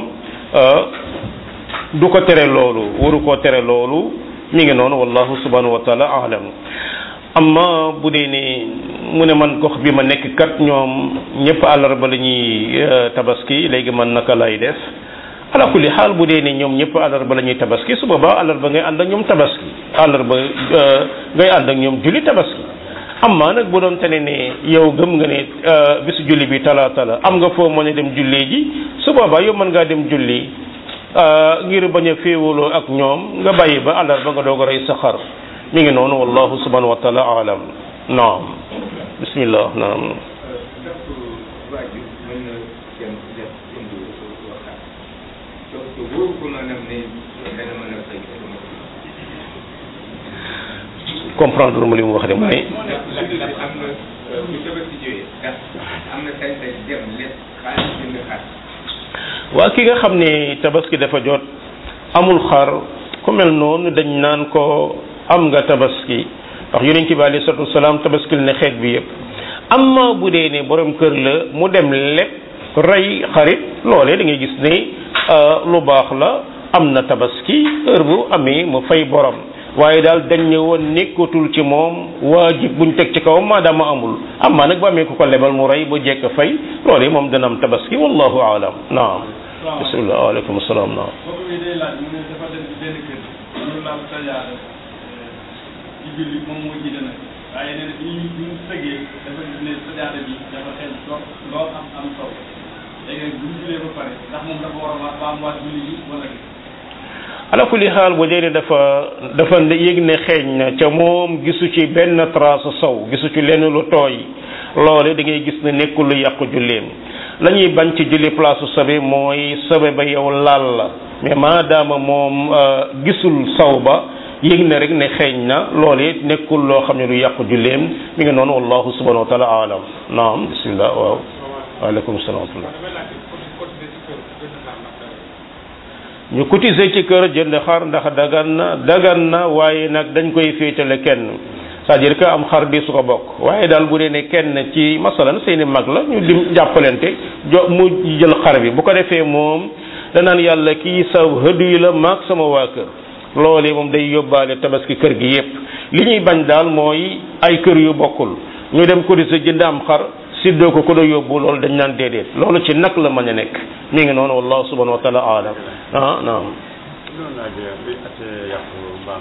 du ko tere loolu waru koo tere loolu mi ngi noonu wallahu subhanahu wa taala alam amma bu dee ne mu ne man gox bi ma nekk kat ñoom ñëpp àllarba la ñuy tabaski léegi man naka lay def ala kulli xaal bu dee ne ñoom ñëpp àllarba la ñuy tabaski su boobaa àllarba ngay ànd ak ñoom tabaski àllarba ngay ànd ak ñoom julli tabaski amma nag bu doon tene ne yow gëm nga ne bisu julli bi talaata la am nga foo mën a dem julli ji su boobaa yow mën ngaa dem julli ngir bañ a féewaloo ak ñoom nga bàyyi ba àllarba nga doog a rey sa xar mi ngi noonu wallahu subhanahu wa taala alam naam bismillah naam comprendre ma li mu wax de mooy waa ki nga xam ne tabaski dafa jot amul xar ku mel noonu dañ naan ko am nga tabaski ndax yonent bi alayhi salaatu wasalaam tabaskil ne xeet bi yëpp amma bu dee ne borom kër la mu dem lépp rey xarit loolee da ngay gis ne lu baax la am na tabaski heure bu amee mu fay borom waaye daal dañ ne woon nekkatul ci moom waajib buñ teg ci kawam maadaama amul amma nag bu amee ku ko lebal mu rey ba jekk fay loolee moom dana am tabaski wallahu aalam naam bismillah waaleykum salaam naam julli moom moo jiite nag waaye nee na bi ñu bi ñu sëggee dafa gis ne sajaada bi dafa xel lool lool am am taw léegi nag bu ñu jullee ba pare ndax moom dafa war a waa baamuwaat julli yi wala ala kulli xaal bu dee ne dafa dafa yëg ne xeeñ na ca moom gisu ci benn trace sow gisu ci lenn lu tooy loole da ngay gis ne nekkul lu yàqu julleem la ñuy bañ ci julli place sobe mooy sobe ba yow laal la mais maadaama moom gisul saw ba yëg na rek ne xeeñ na loole nekkul loo xam ne lu yàqu julleem mi ngi noonu wallahu subhanahu wa taala alam naam bismillah waaw waaleykum salaam wa rahmatullah ñu cotiser ci kër jënd xar ndax dagan na dagan na waaye nag dañ koy féetale kenn c'est-à-dire que am xar di su ko bokk waaye daal bu dee ne kenn ci masalan seeni mag la ñu dim jàppalante jo mu jël xar bi bu ko defee moom danaan yàlla kii sa hëdu yi la maag sama waa kër loolee moom day yóbbaale tabaski kër gi yépp li ñuy bañ daal mooy ay kër yu bokkul ñu dem ko di sa jënd am xar siddoo ko ko do yóbbu loolu dañ naan déedéet loolu ci nag la mën a nekk mi ngi noonu wallahu subhanahu wa taala alam ah naam loolu laa jëlee luy attee yàpp mbaam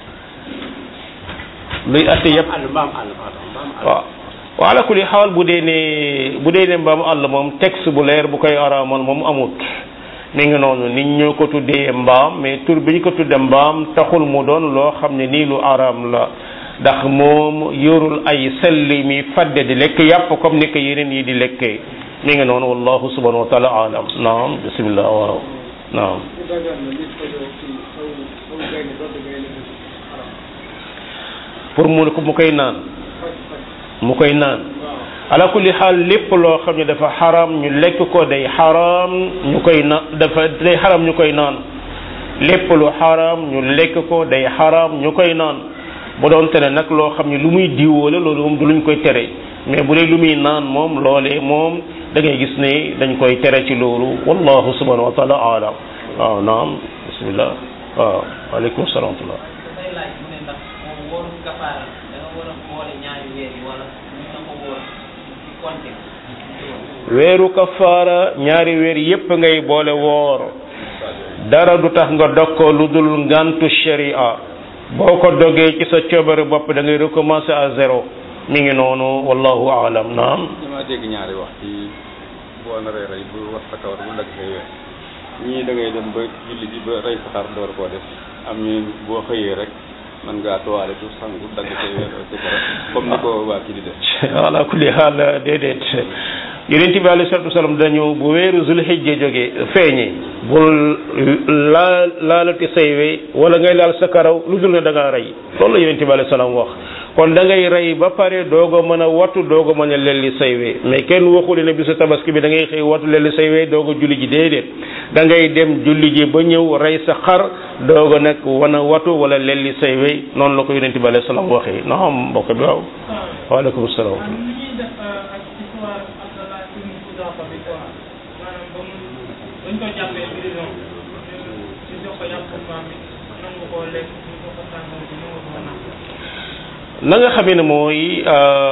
luy atte yépp àll mbaam àll pardon mbaam àll waaw wa ala kulli xaal bu dee ne bu dee ne mbaam àll moom texte bu leer bu koy araamal moom amut mi ngi noonu nit ñoo ko tuddee mbaam mais tur bi ñu ko tuddee mbaam taxul mu doon loo xam ne nii lu araam la ndax moom yorul ay selli mi fadde di lekk yàpp comme ni ko yeneen yi di lekkee mi ngi noonu wallahu subhanahu wa taala alam naam bismillah waaw naam pour mu mu koy naan mu koy naan ala kulli xaal lépp loo xam ne dafa xaram ñu lekk ko day xaram ñu koy na dafa day xaram ñu koy naan lépp lu xaram ñu lekk ko day xaram ñu koy naan bu doon tere nag loo xam ne lu muy diwoo la loolu moom du luñ koy tere mais bu dee lu muy naan moom loolee moom da ngay gis ne dañ koy tere ci loolu wallahu subhanahu wa taala alam waaw naam bismillah waaw waaleykum salaam wa rahmatullah dafay laaj mu ne ndax moom wóoru kafaara da nga war a boole ñaari weer yi wala ñu na ko wóor ci compte weeru kafaara ñaari weer yépp ngay boole woor dara du tax nga dog ko lu dul ngantu sharia boo ko dogee ci sa coobare bopp da ngay recommencer à zéro mi ngi noonu wallahu aalam naam dama dégg ñaari wax ci boo naree rey bu wax sa kawar bu dagg say weer ñii da ngay dem ba julli ji ba rey sa xar door koo def am ñu boo xëyee rek man ngaa toile tu sangu dagg say weer et cetera comme ni ko waa kii di def ala kulli haal déedéet yonent bi alayhi salatu wasalam dañu bu weeru zulhijja jógee feeñee bul laal laalati say we wala ngay laal sa karaw lu dul ne da ngaa rey loolu la yonent bi alayhi salaam wax kon da ngay rey ba pare doog a mën a wattu doog a mën a lelli say we mais kenn waxul ne bisu tabaski bi da ngay xëy wattu lelli say we doog a julli ji déedéet da ngay dem julli ji ba ñëw rey sa xar doog a nag wan a wattu wala lelli say we noonu la ko yonent bi alayhi salaam waxee naam mbokk bi waaw waaleykum salaam waaw ñu ñuy def ak histoire Abdallah ibn Xudaafa bi quoi maanaam ba mu dañ ko jàppee prison ñu jox ko yàpp mbaam bi nangu koo lekk ñu ko ko tàngal bi nangu koo naan na nga xamee ne mooy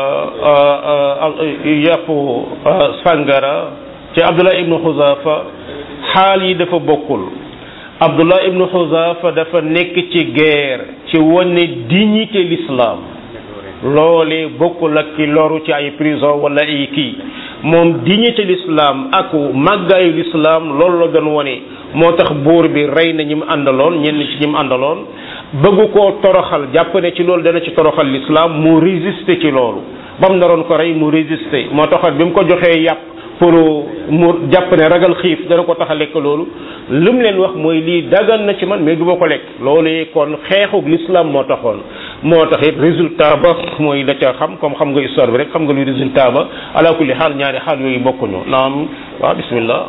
yàpp sàngara ci Abdullah ibnu Xuzaafa xaal yi dafa bokkul Abdullah ibnu Xuzaafa dafa nekk ci guerre ci wane dignité l'islam loolee bokkul ak ki loru ci ay prison wala ay kii moom dignité l'islam ak màggaayu l'islam loolu la doon wane moo tax buur bi rey na ñi mu àndaloon ñenn ci ñi mu àndaloon bëggu koo toroxal jàpp ne ci loolu dana ci toroxal l'islam mu résister ci loolu ba mu naroon ko rey mu résister moo taxoon bi mu ko joxee yàpp pour mu jàpp ne ragal xiif dana ko tax a lekk loolu lu mu leen wax mooy lii dagan na ci man mais du ma ko lekk loolu kon xeexu l'islam moo taxoon moo tax it résultat ba mooy la ca xam comme xam nga histoire bi rek xam nga luy résultat ba ala kulli xaal ñaari xaal yooyu bokkuñu naam waaw bismillah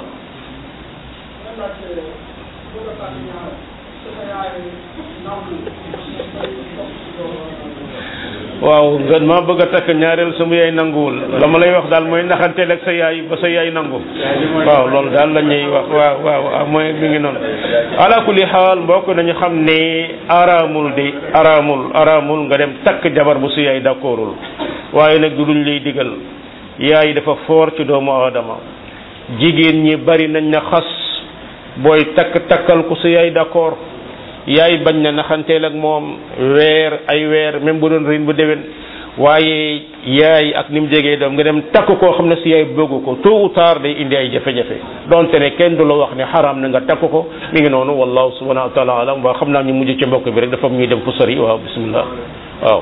waaw nga ma bëgg a takk ñaareel sama yaay nanguwul la ma lay wax daal mooy naxanteel ak sa yaay ba sa yaay nangu waaw loolu daal la ñuy wax waaw waaw mooy mi ngi noonu ala kulli xaal mbokk nañu xam ne araamul de araamul araamul nga dem takk jabar bu su yaay d'accordul waaye nag du luñ lay digal yaay dafa foor ci doomu aadama jigéen ñi bari nañ na xas booy takk takkal ku su yaay d'accord yaay bañ na naxanteel ak moom weer ay weer même bu doon rin bu déwén waaye yaay ak ni mu jegee doom nga dem takk koo xam ne si yaay bëggu ko tôt ou tard day indi ay jafe-jafe donte ne kenn du la wax ne xaraam na nga takk ko mi ngi noonu wallahu subhanahu wa taala alam waa xam naa ñu mujj ci mbokk bi rek dafa ñuy dem fu sori waaw bismillah waaw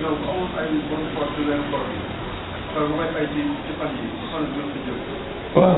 waaw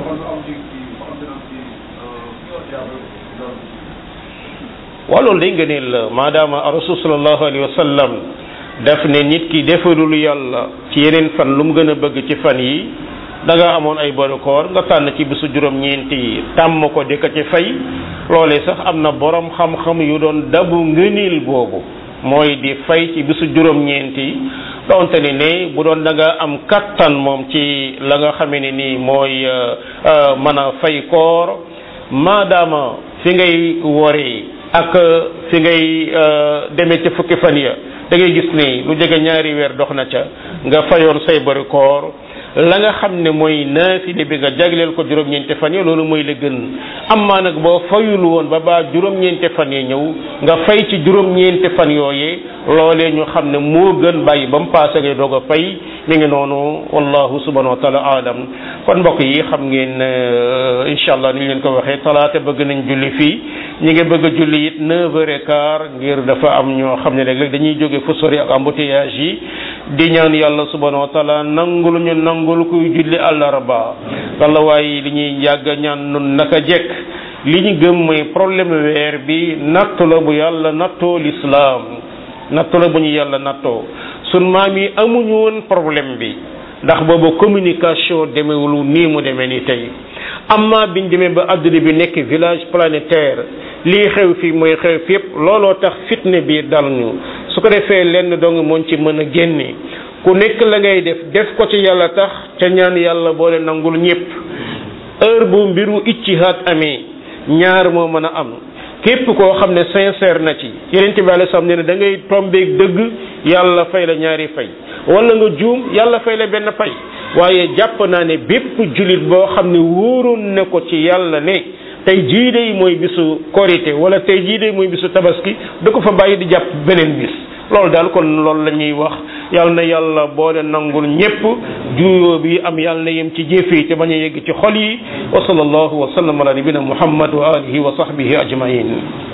waaw loolu day ngëneel la maadaama rasul sallallahu alayhi wa sallam daf ne nit ki defalul yàlla ci yeneen fan lu mu gën a bëgg ci fan yi da nga amoon ay boru koor nga tànn ci bisu juróom-ñeenti yi tàmm ko di ko ci fay loolee sax am na borom xam-xam yu doon dabu ngëneel boobu mooy di fay ci bisu juróom-ñeenti yi donte ne ne bu doon da nga am kattan moom ci la nga xamee ne nii mooy mën a fay koor maadaama fi ngay woree ak fi ngay demee ca fukki fan ya da ngay gis ne lu jege ñaari weer dox na ca nga fayoon say bari koor la nga xam ne mooy naafile bi nga jagleel ko juróom-ñeenti fan yi loolu mooy la gën amaa nag boo fayul woon ba baa juróom-ñeenti fan yi ñëw nga fay ci juróom-ñeenti fan yooyee loolee ñu xam ne moo gën bàyyi ba mu paase ngay doog a fay mi ngi noonu wallahu subhanahu wa taala alam kon mbokk yi xam ngeen incha allah ni ñu leen ko waxee talaata bëgg nañ julli fii ñi ngi bëgg a julli it neuf heures et quart ngir dafa am ñoo xam ne léeg-léeg dañuy jóge fu sori ak embouteillage yi di ñaan yàlla subhanahu wa taala nangul ñu nangul kuy julli àllarba walla waaye li ñuy yàgg ñaan nun naka jekk li ñu gëm mooy problème weer bi nattu la bu yàlla nattoo l'islam nattu la bu ñu yàlla nattoo sun maam yi amuñu woon problème bi ndax boobu communication demewul nii mu demee ni tey amma biñ demee ba adduna bi nekk village planétaire lii xew fii mooy xew fi yépp looloo tax fitne bi dal ñu su ko defee lenn dong moon ci mën a génne ku nekk la ngay def def ko ci yàlla tax ca ñaan yàlla boole nangul ñépp heure bu mbiru iccihaat amee ñaar moo mën a am képp koo xam ne sincère na ci yeneen bi alei salaam nee ne da ngay tombeeg dëgg yàlla fay la ñaari fay wala nga juum yàlla fay la benn fay waaye jàpp naa ne bépp julit boo xam ne wóoroon na ko ci yàlla ne tey jii day mooy bisu korité wala tey jii day mooy bisu tabaski da ko fa bàyyi di jàpp beneen bis loolu daal kon loolu la ñuy wax yàlla na yàlla boole nangul ñépp juyoo bi am yàlla na yem ci jëf yi te bañ a yegg ci xol yi wa sallallahu wa sallam ala nabina muhammad wa alihi wa sahbihi ajmain